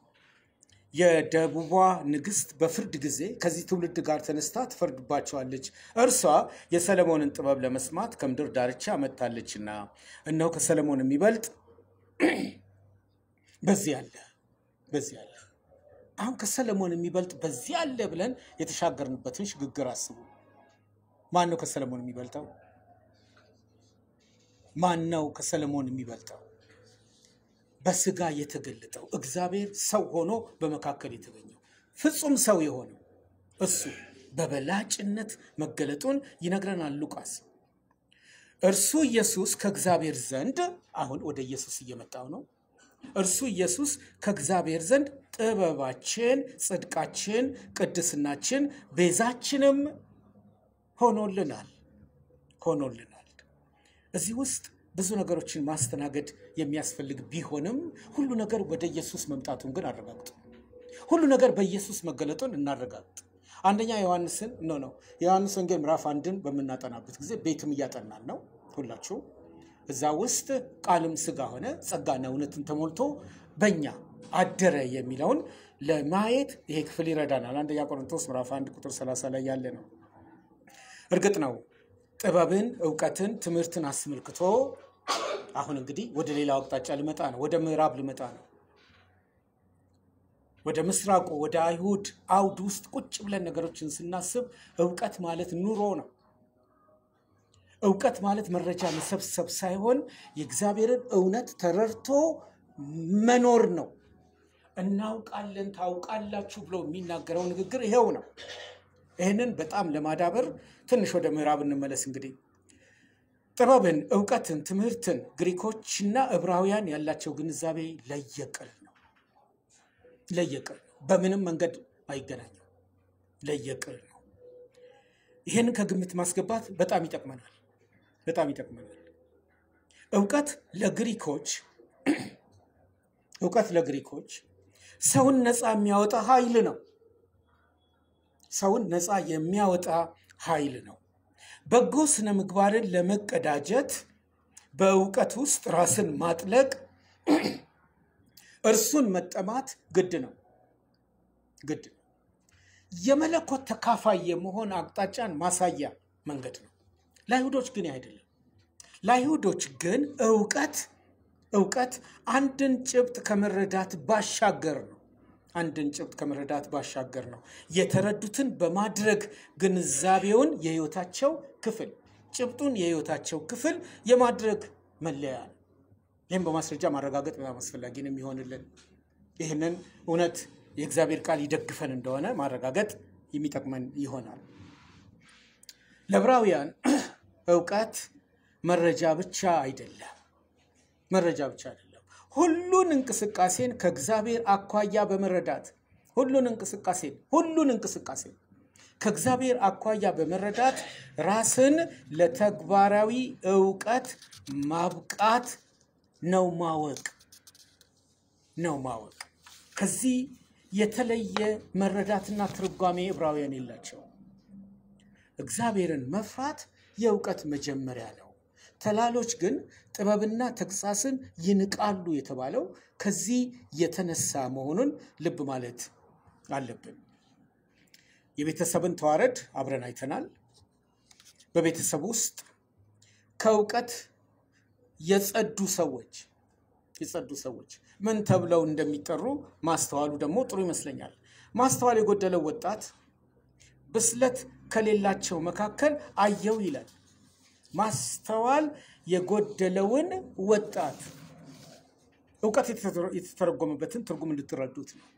የደቡቧ ንግስት በፍርድ ጊዜ ከዚህ ትውልድ ጋር ተነስታ ትፈርድባቸዋለች። እርሷ የሰለሞንን ጥበብ ለመስማት ከምድር ዳርቻ መጥታለችና እነሆ ከሰለሞን የሚበልጥ በዚህ አለ በዚህ አለ። አሁን ከሰለሞን የሚበልጥ በዚህ አለ ብለን የተሻገርንበትን ሽግግር አስቡ። ማን ነው ከሰለሞን የሚበልጠው? ማን ነው ከሰለሞን የሚበልጠው? በስጋ የተገለጠው እግዚአብሔር ሰው ሆኖ በመካከል የተገኘው ፍጹም ሰው የሆነው እሱ በበላጭነት መገለጡን ይነግረናል ሉቃስ። እርሱ ኢየሱስ ከእግዚአብሔር ዘንድ አሁን ወደ ኢየሱስ እየመጣው ነው። እርሱ ኢየሱስ ከእግዚአብሔር ዘንድ ጥበባችን፣ ጽድቃችን፣ ቅድስናችን፣ ቤዛችንም ሆኖልናል ሆኖልናል። እዚህ ውስጥ ብዙ ነገሮችን ማስተናገድ የሚያስፈልግ ቢሆንም ሁሉ ነገር ወደ ኢየሱስ መምጣቱን ግን አረጋግጡ። ሁሉ ነገር በኢየሱስ መገለጡን እናረጋግጥ። አንደኛ ዮሐንስን ኖ ነው የዮሐንስ ወንጌል ምዕራፍ አንድን በምናጠናበት ጊዜ ቤትም እያጠናን ነው ሁላችሁ። እዛ ውስጥ ቃልም ሥጋ ሆነ ጸጋና እውነትን ተሞልቶ በእኛ አደረ የሚለውን ለማየት ይሄ ክፍል ይረዳናል። አንደኛ ቆሮንቶስ ምዕራፍ አንድ ቁጥር 30 ላይ ያለ ነው። እርግጥ ነው ጥበብን፣ እውቀትን፣ ትምህርትን አስመልክቶ አሁን እንግዲህ ወደ ሌላው አቅጣጫ ልመጣ ነው። ወደ ምዕራብ ልመጣ ነው። ወደ ምስራቁ ወደ አይሁድ አውድ ውስጥ ቁጭ ብለን ነገሮችን ስናስብ እውቀት ማለት ኑሮ ነው። እውቀት ማለት መረጃ መሰብሰብ ሳይሆን የእግዚአብሔርን እውነት ተረድቶ መኖር ነው። እናውቃለን፣ ታውቃላችሁ ብሎ የሚናገረው ንግግር ይሄው ነው። ይህንን በጣም ለማዳበር ትንሽ ወደ ምዕራብ እንመለስ። እንግዲህ ጥበብን፣ እውቀትን፣ ትምህርትን ግሪኮችና ዕብራውያን ያላቸው ግንዛቤ ለየቅል ነው። ለየቅል ነው። በምንም መንገድ አይገናኝም። ለየቅል ነው። ይህንን ከግምት ማስገባት በጣም ይጠቅመናል። በጣም ይጠቅመናል። እውቀት ለግሪኮች እውቀት ለግሪኮች ሰውን ነፃ የሚያወጣ ኃይል ነው። ሰውን ነፃ የሚያወጣ ኃይል ነው። በጎ ስነ ምግባርን ለመቀዳጀት በእውቀት ውስጥ ራስን ማጥለቅ፣ እርሱን መጠማት ግድ ነው ግድ ነው። የመለኮት ተካፋይ የመሆን አቅጣጫን ማሳያ መንገድ ነው። ለአይሁዶች ግን አይደለም። ለአይሁዶች ግን እውቀት እውቀት አንድን ጭብጥ ከመረዳት ባሻገር ነው። አንድን ጭብጥ ከመረዳት ባሻገር ነው። የተረዱትን በማድረግ ግንዛቤውን የህይወታቸው ክፍል ጭብጡን የህይወታቸው ክፍል የማድረግ መለያ ነው። ይህም በማስረጃ ማረጋገጥ በጣም አስፈላጊ ነው የሚሆንልን። ይህንን እውነት የእግዚአብሔር ቃል ይደግፈን እንደሆነ ማረጋገጥ የሚጠቅመን ይሆናል። ለዕብራውያን እውቀት መረጃ ብቻ አይደለም። መረጃ ብቻ አይደለም። ሁሉን እንቅስቃሴን ከእግዚአብሔር አኳያ በመረዳት ሁሉን እንቅስቃሴን ሁሉን እንቅስቃሴን ከእግዚአብሔር አኳያ በመረዳት ራስን ለተግባራዊ እውቀት ማብቃት ነው ማወቅ ነው ማወቅ። ከዚህ የተለየ መረዳትና ትርጓሜ ዕብራውያን የላቸው። እግዚአብሔርን መፍራት የእውቀት መጀመሪያ ነው። ተላሎች ግን ጥበብና ተግሳስን ይንቃሉ የተባለው ከዚህ የተነሳ መሆኑን ልብ ማለት አለብን። የቤተሰብን ተዋረድ አብረን አይተናል። በቤተሰብ ውስጥ ከእውቀት የጸዱ ሰዎች የጸዱ ሰዎች ምን ተብለው እንደሚጠሩ ማስተዋሉ ደግሞ ጥሩ ይመስለኛል። ማስተዋል የጎደለው ወጣት ብስለት ከሌላቸው መካከል አየው ይላል። ማስተዋል የጎደለውን ወጣት እውቀት የተተረጎመበትን ትርጉም እንድትረዱት ነው።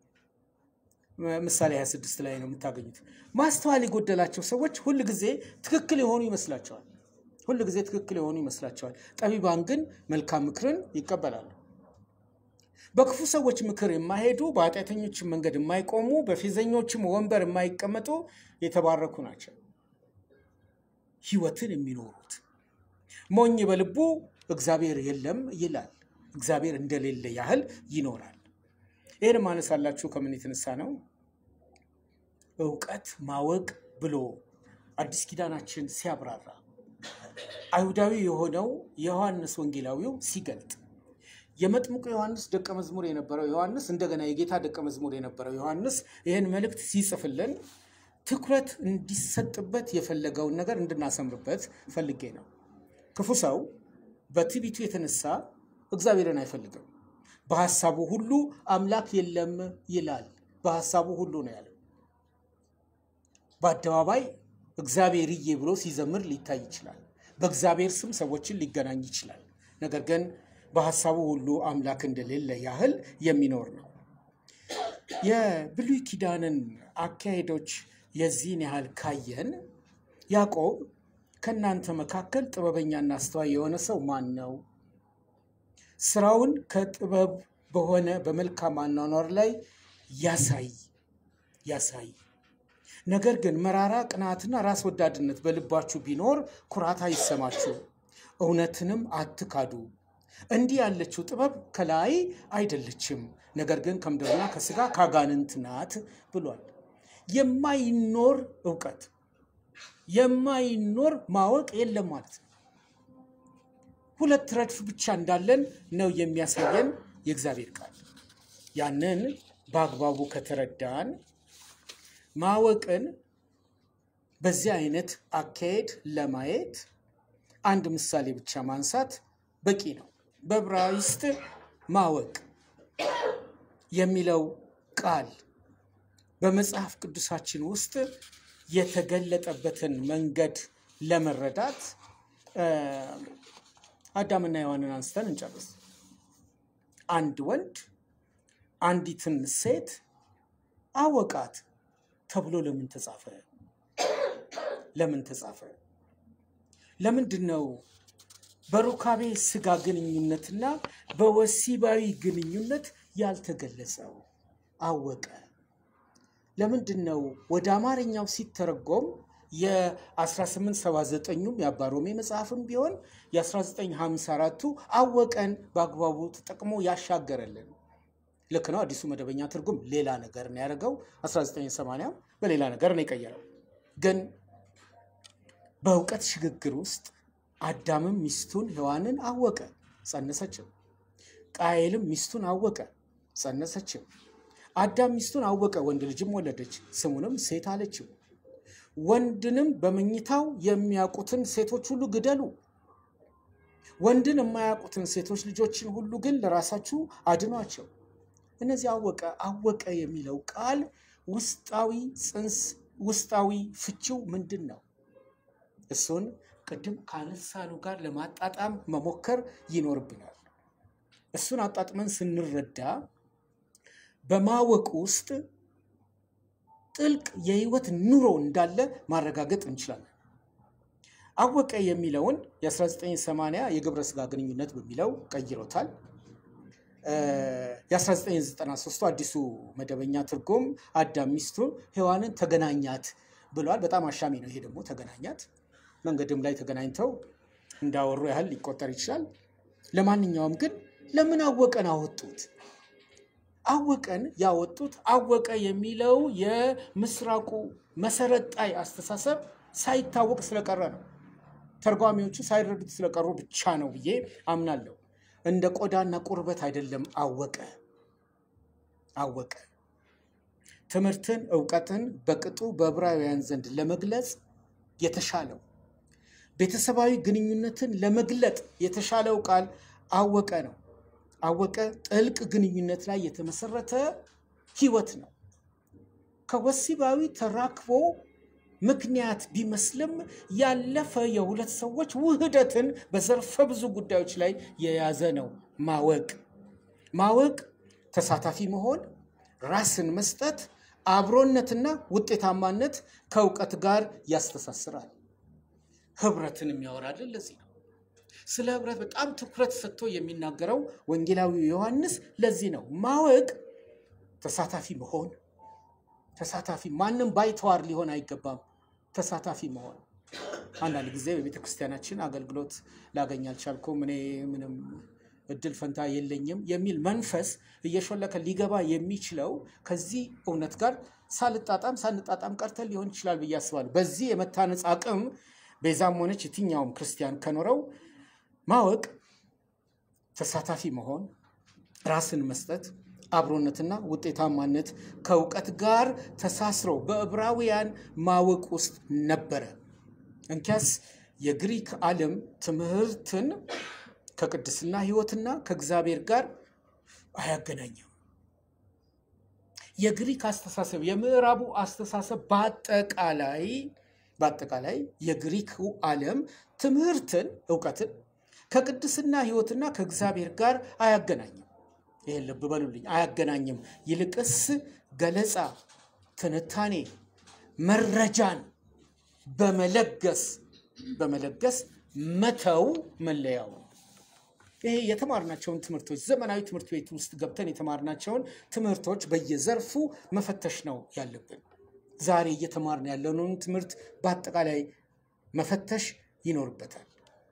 ምሳሌ 26 ላይ ነው የምታገኙት። ማስተዋል የጎደላቸው ሰዎች ሁል ጊዜ ትክክል የሆኑ ይመስላቸዋል። ሁል ጊዜ ትክክል የሆኑ ይመስላቸዋል። ጠቢባን ግን መልካም ምክርን ይቀበላሉ። በክፉ ሰዎች ምክር የማይሄዱ በኃጢአተኞችም መንገድ የማይቆሙ በፌዘኞችም ወንበር የማይቀመጡ የተባረኩ ናቸው። ህይወትን የሚኖሩት ሞኝ በልቡ እግዚአብሔር የለም ይላል። እግዚአብሔር እንደሌለ ያህል ይኖራል። ይህን ማነሳላችሁ ከምን የተነሳ ነው? እውቀት ማወቅ ብሎ አዲስ ኪዳናችን ሲያብራራ አይሁዳዊ የሆነው የዮሐንስ ወንጌላዊው ሲገልጥ የመጥምቁ ዮሐንስ ደቀ መዝሙር የነበረው ዮሐንስ እንደገና የጌታ ደቀ መዝሙር የነበረው ዮሐንስ ይህን መልእክት ሲጽፍልን ትኩረት እንዲሰጥበት የፈለገውን ነገር እንድናሰምርበት ፈልጌ ነው። ክፉ ሰው በትዕቢቱ የተነሳ እግዚአብሔርን አይፈልግም። በሐሳቡ ሁሉ አምላክ የለም ይላል። በሐሳቡ ሁሉ ነው ያለው። በአደባባይ እግዚአብሔርዬ ብሎ ሲዘምር ሊታይ ይችላል። በእግዚአብሔር ስም ሰዎችን ሊገናኝ ይችላል። ነገር ግን በሐሳቡ ሁሉ አምላክ እንደሌለ ያህል የሚኖር ነው። የብሉይ ኪዳንን አካሄዶች የዚህን ያህል ካየን ያዕቆብ ከእናንተ መካከል ጥበበኛና አስተዋይ የሆነ ሰው ማን ነው? ስራውን ከጥበብ በሆነ በመልካም አኗኗር ላይ ያሳይ ያሳይ። ነገር ግን መራራ ቅናትና ራስ ወዳድነት በልባችሁ ቢኖር ኩራት አይሰማችሁ፣ እውነትንም አትካዱ። እንዲህ ያለችው ጥበብ ከላይ አይደለችም፣ ነገር ግን ከምድርና ከስጋ ከአጋንንት ናት ብሏል። የማይኖር እውቀት የማይኖር ማወቅ የለም ማለት ነው። ሁለት ረድፍ ብቻ እንዳለን ነው የሚያሳየን የእግዚአብሔር ቃል። ያንን በአግባቡ ከተረዳን ማወቅን በዚህ አይነት አካሄድ ለማየት አንድ ምሳሌ ብቻ ማንሳት በቂ ነው። በዕብራይስጥ ማወቅ የሚለው ቃል በመጽሐፍ ቅዱሳችን ውስጥ የተገለጠበትን መንገድ ለመረዳት አዳምና ሔዋንን አንስተን እንጨርስ። አንድ ወንድ አንዲትን ሴት አወቃት ተብሎ ለምን ተጻፈ? ለምን ተጻፈ? ለምንድን ነው በሩካቤ ስጋ ግንኙነትና በወሲባዊ ግንኙነት ያልተገለጸው? አወቀ ለምንድን ነው ወደ አማርኛው ሲተረጎም የ1879ም የአባሮሜ መጽሐፍም ቢሆን የ1954ቱ አወቀን በአግባቡ ተጠቅሞ ያሻገረልን? ልክ ነው። አዲሱ መደበኛ ትርጉም ሌላ ነገር ነው ያደረገው። 1980 በሌላ ነገር ነው የቀየረው። ግን በእውቀት ሽግግር ውስጥ አዳምም ሚስቱን ሔዋንን አወቀ፣ ጸነሰችም። ቃየልም ሚስቱን አወቀ፣ ጸነሰችም። አዳም ሚስቱን አወቀ፣ ወንድ ልጅም ወለደች፣ ስሙንም ሴት አለችው። ወንድንም በመኝታው የሚያውቁትን ሴቶች ሁሉ ግደሉ፣ ወንድን የማያውቁትን ሴቶች ልጆችን ሁሉ ግን ለራሳችሁ አድኗቸው። እነዚህ አወቀ አወቀ የሚለው ቃል ውስጣዊ ጽንስ ውስጣዊ ፍቺው ምንድን ነው? እሱን ቅድም ካነሳኑ ጋር ለማጣጣም መሞከር ይኖርብናል። እሱን አጣጥመን ስንረዳ በማወቅ ውስጥ ጥልቅ የህይወት ኑሮ እንዳለ ማረጋገጥ እንችላለን። አወቀ የሚለውን የ1980 የግብረ ስጋ ግንኙነት በሚለው ቀይሮታል። የ1993 አዲሱ መደበኛ ትርጉም አዳም ሚስቱን ሔዋንን ተገናኛት ብሏል። በጣም አሻሚ ነው ይሄ ደግሞ ተገናኛት። መንገድም ላይ ተገናኝተው እንዳወሩ ያህል ሊቆጠር ይችላል። ለማንኛውም ግን ለምን አወቀን አወጡት? አወቀን ያወጡት አወቀ የሚለው የምስራቁ መሰረት ጣይ አስተሳሰብ ሳይታወቅ ስለቀረ ነው። ተርጓሚዎቹ ሳይረዱት ስለቀሩ ብቻ ነው ብዬ አምናለሁ። እንደ ቆዳና ቁርበት አይደለም። አወቀ አወቀ ትምህርትን፣ እውቀትን በቅጡ በዕብራውያን ዘንድ ለመግለጽ የተሻለው ቤተሰባዊ ግንኙነትን ለመግለጥ የተሻለው ቃል አወቀ ነው። አወቀ ጥልቅ ግንኙነት ላይ የተመሰረተ ህይወት ነው። ከወሲባዊ ተራክቦ ምክንያት ቢመስልም ያለፈ የሁለት ሰዎች ውህደትን በዘርፈ ብዙ ጉዳዮች ላይ የያዘ ነው። ማወቅ ማወቅ ተሳታፊ መሆን፣ ራስን መስጠት፣ አብሮነትና ውጤታማነት ከእውቀት ጋር ያስተሳስራል። ህብረትን የሚያወራልን ለዚህ ነው። ስለ ህብረት በጣም ትኩረት ሰጥቶ የሚናገረው ወንጌላዊው ዮሐንስ ለዚህ ነው። ማወቅ ተሳታፊ መሆን ተሳታፊ ማንም ባይተዋር ሊሆን አይገባም። ተሳታፊ መሆን አንዳንድ ጊዜ በቤተ ክርስቲያናችን አገልግሎት ላገኝ አልቻልኩም፣ እኔ ምንም እድል ፈንታ የለኝም የሚል መንፈስ እየሾለከ ሊገባ የሚችለው ከዚህ እውነት ጋር ሳልጣጣም ሳንጣጣም ቀርተን ሊሆን ይችላል ብዬ አስባለሁ። በዚህ የመታነጽ አቅም ቤዛም ሆነች የትኛውም ክርስቲያን ከኖረው ማወቅ ተሳታፊ መሆን፣ ራስን መስጠት አብሮነትና ውጤታማነት ከእውቀት ጋር ተሳስረው በዕብራውያን ማወቅ ውስጥ ነበረ። እንኪያስ የግሪክ ዓለም ትምህርትን ከቅድስና ሕይወትና ከእግዚአብሔር ጋር አያገናኝም። የግሪክ አስተሳሰብ የምዕራቡ አስተሳሰብ በአጠቃላይ በአጠቃላይ የግሪክ ዓለም ትምህርትን እውቀትን ከቅድስና ሕይወትና ከእግዚአብሔር ጋር አያገናኝም። ይህን ልብ በሉልኝ፣ አያገናኝም። ይልቅስ ገለጻ፣ ትንታኔ፣ መረጃን በመለገስ በመለገስ መተው መለያው ነው። ይሄ የተማርናቸውን ትምህርቶች ዘመናዊ ትምህርት ቤት ውስጥ ገብተን የተማርናቸውን ትምህርቶች በየዘርፉ መፈተሽ ነው ያለብን። ዛሬ እየተማርን ያለውን ትምህርት በአጠቃላይ መፈተሽ ይኖርበታል።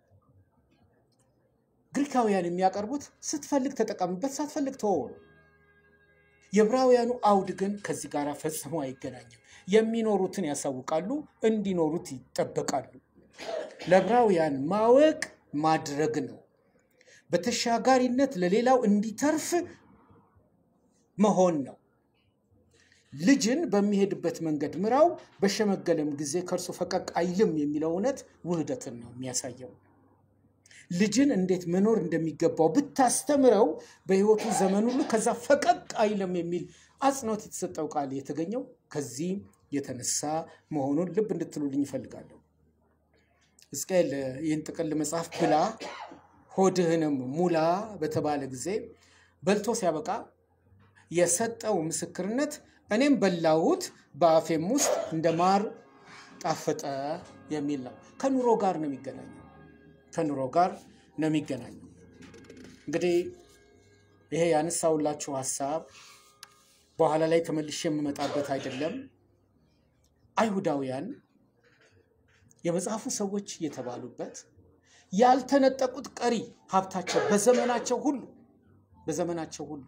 ግሪካውያን የሚያቀርቡት ስትፈልግ ተጠቀምበት፣ ሳትፈልግ ተወው ነው። የዕብራውያኑ አውድ ግን ከዚህ ጋር ፈጽሞ አይገናኝም። የሚኖሩትን ያሳውቃሉ፣ እንዲኖሩት ይጠበቃሉ። ለዕብራውያን ማወቅ ማድረግ ነው። በተሻጋሪነት ለሌላው እንዲተርፍ መሆን ነው። ልጅን በሚሄድበት መንገድ ምራው፣ በሸመገለም ጊዜ ከእርሱ ፈቀቅ አይልም የሚለው እውነት ውህደትን ነው የሚያሳየው። ልጅን እንዴት መኖር እንደሚገባው ብታስተምረው በሕይወቱ ዘመን ሁሉ ከዛ ፈቀቅ አይልም የሚል አጽንኦት የተሰጠው ቃል የተገኘው ከዚህ የተነሳ መሆኑን ልብ እንድትሉልኝ ይፈልጋለሁ። ሕዝቅኤል ይህን ጥቅል መጽሐፍ ብላ ሆድህንም ሙላ በተባለ ጊዜ በልቶ ሲያበቃ የሰጠው ምስክርነት እኔም በላሁት በአፌም ውስጥ እንደ ማር ጣፈጠ የሚል ነው። ከኑሮ ጋር ነው የሚገናኘው። ከኑሮ ጋር ነው የሚገናኘው። እንግዲህ ይሄ ያነሳውላችሁ ሀሳብ በኋላ ላይ ተመልሼ የምመጣበት አይደለም። አይሁዳውያን የመጽሐፉ ሰዎች የተባሉበት ያልተነጠቁት ቀሪ ሀብታቸው በዘመናቸው ሁሉ በዘመናቸው ሁሉ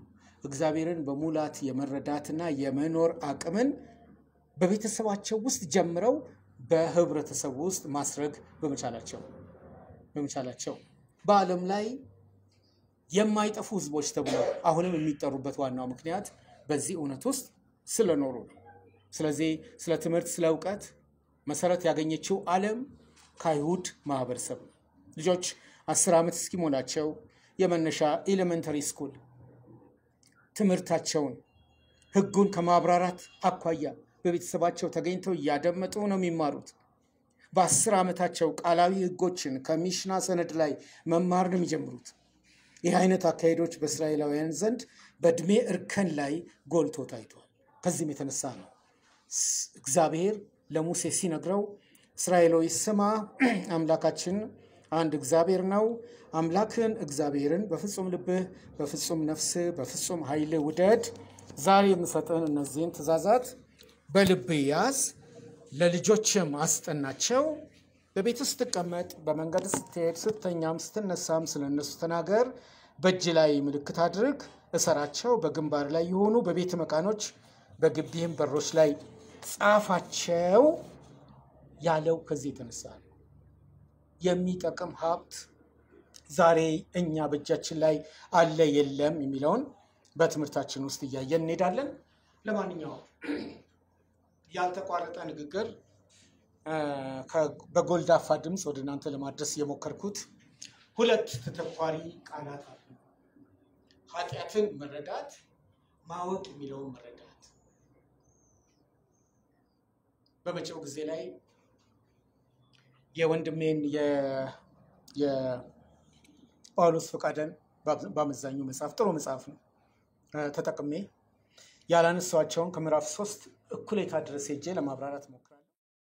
እግዚአብሔርን በሙላት የመረዳትና የመኖር አቅምን በቤተሰባቸው ውስጥ ጀምረው በህብረተሰቡ ውስጥ ማስረግ በመቻላቸው በመቻላቸው በዓለም ላይ የማይጠፉ ህዝቦች ተብለው አሁንም የሚጠሩበት ዋናው ምክንያት በዚህ እውነት ውስጥ ስለኖሩ ነው። ስለዚህ ስለ ትምህርት፣ ስለ እውቀት መሰረት ያገኘችው ዓለም ከአይሁድ ማህበረሰብ ነው። ልጆች አስር ዓመት እስኪሞላቸው የመነሻ ኤሌመንተሪ ስኩል ትምህርታቸውን ህጉን ከማብራራት አኳያ በቤተሰባቸው ተገኝተው እያደመጡ ነው የሚማሩት። በአስር ዓመታቸው ቃላዊ ህጎችን ከሚሽና ሰነድ ላይ መማር ነው የሚጀምሩት። ይህ አይነት አካሄዶች በእስራኤላውያን ዘንድ በእድሜ እርከን ላይ ጎልቶ ታይቷል። ከዚህም የተነሳ ነው እግዚአብሔር ለሙሴ ሲነግረው እስራኤላዊ ስማ፣ አምላካችን አንድ እግዚአብሔር ነው። አምላክን እግዚአብሔርን በፍጹም ልብህ፣ በፍጹም ነፍስህ፣ በፍጹም ኃይልህ ውደድ። ዛሬ የምሰጥህን እነዚህን ትእዛዛት በልብህ ያዝ፣ ለልጆችም አስጠናቸው። በቤት ስትቀመጥ፣ በመንገድ ስትሄድ፣ ስተኛም ስትነሳም ስለ እነሱ ተናገር። በእጅ ላይ ምልክት አድርግ፣ እሰራቸው፣ በግንባር ላይ የሆኑ በቤት መቃኖች፣ በግቢህም በሮች ላይ ጻፋቸው ያለው ከዚህ የተነሳ ነው። የሚጠቅም ሀብት ዛሬ እኛ በእጃችን ላይ አለ የለም የሚለውን በትምህርታችን ውስጥ እያየን እንሄዳለን። ለማንኛውም ያልተቋረጠ ንግግር በጎልዳፋ ድምፅ ወደ እናንተ ለማድረስ የሞከርኩት ሁለት ተተኳሪ ቃላት አሉ። ኃጢአትን መረዳት፣ ማወቅ የሚለውን መረዳት በመጪው ጊዜ ላይ የወንድሜን የጳውሎስ ፈቃደን በአመዛኙ መጽሐፍ ጥሩ መጽሐፍ ነው ተጠቅሜ ያላነሷቸውን ከምዕራፍ ሶስት እኩሌታ ድረስ ሄጄ ለማብራራት ሞክራለሁ።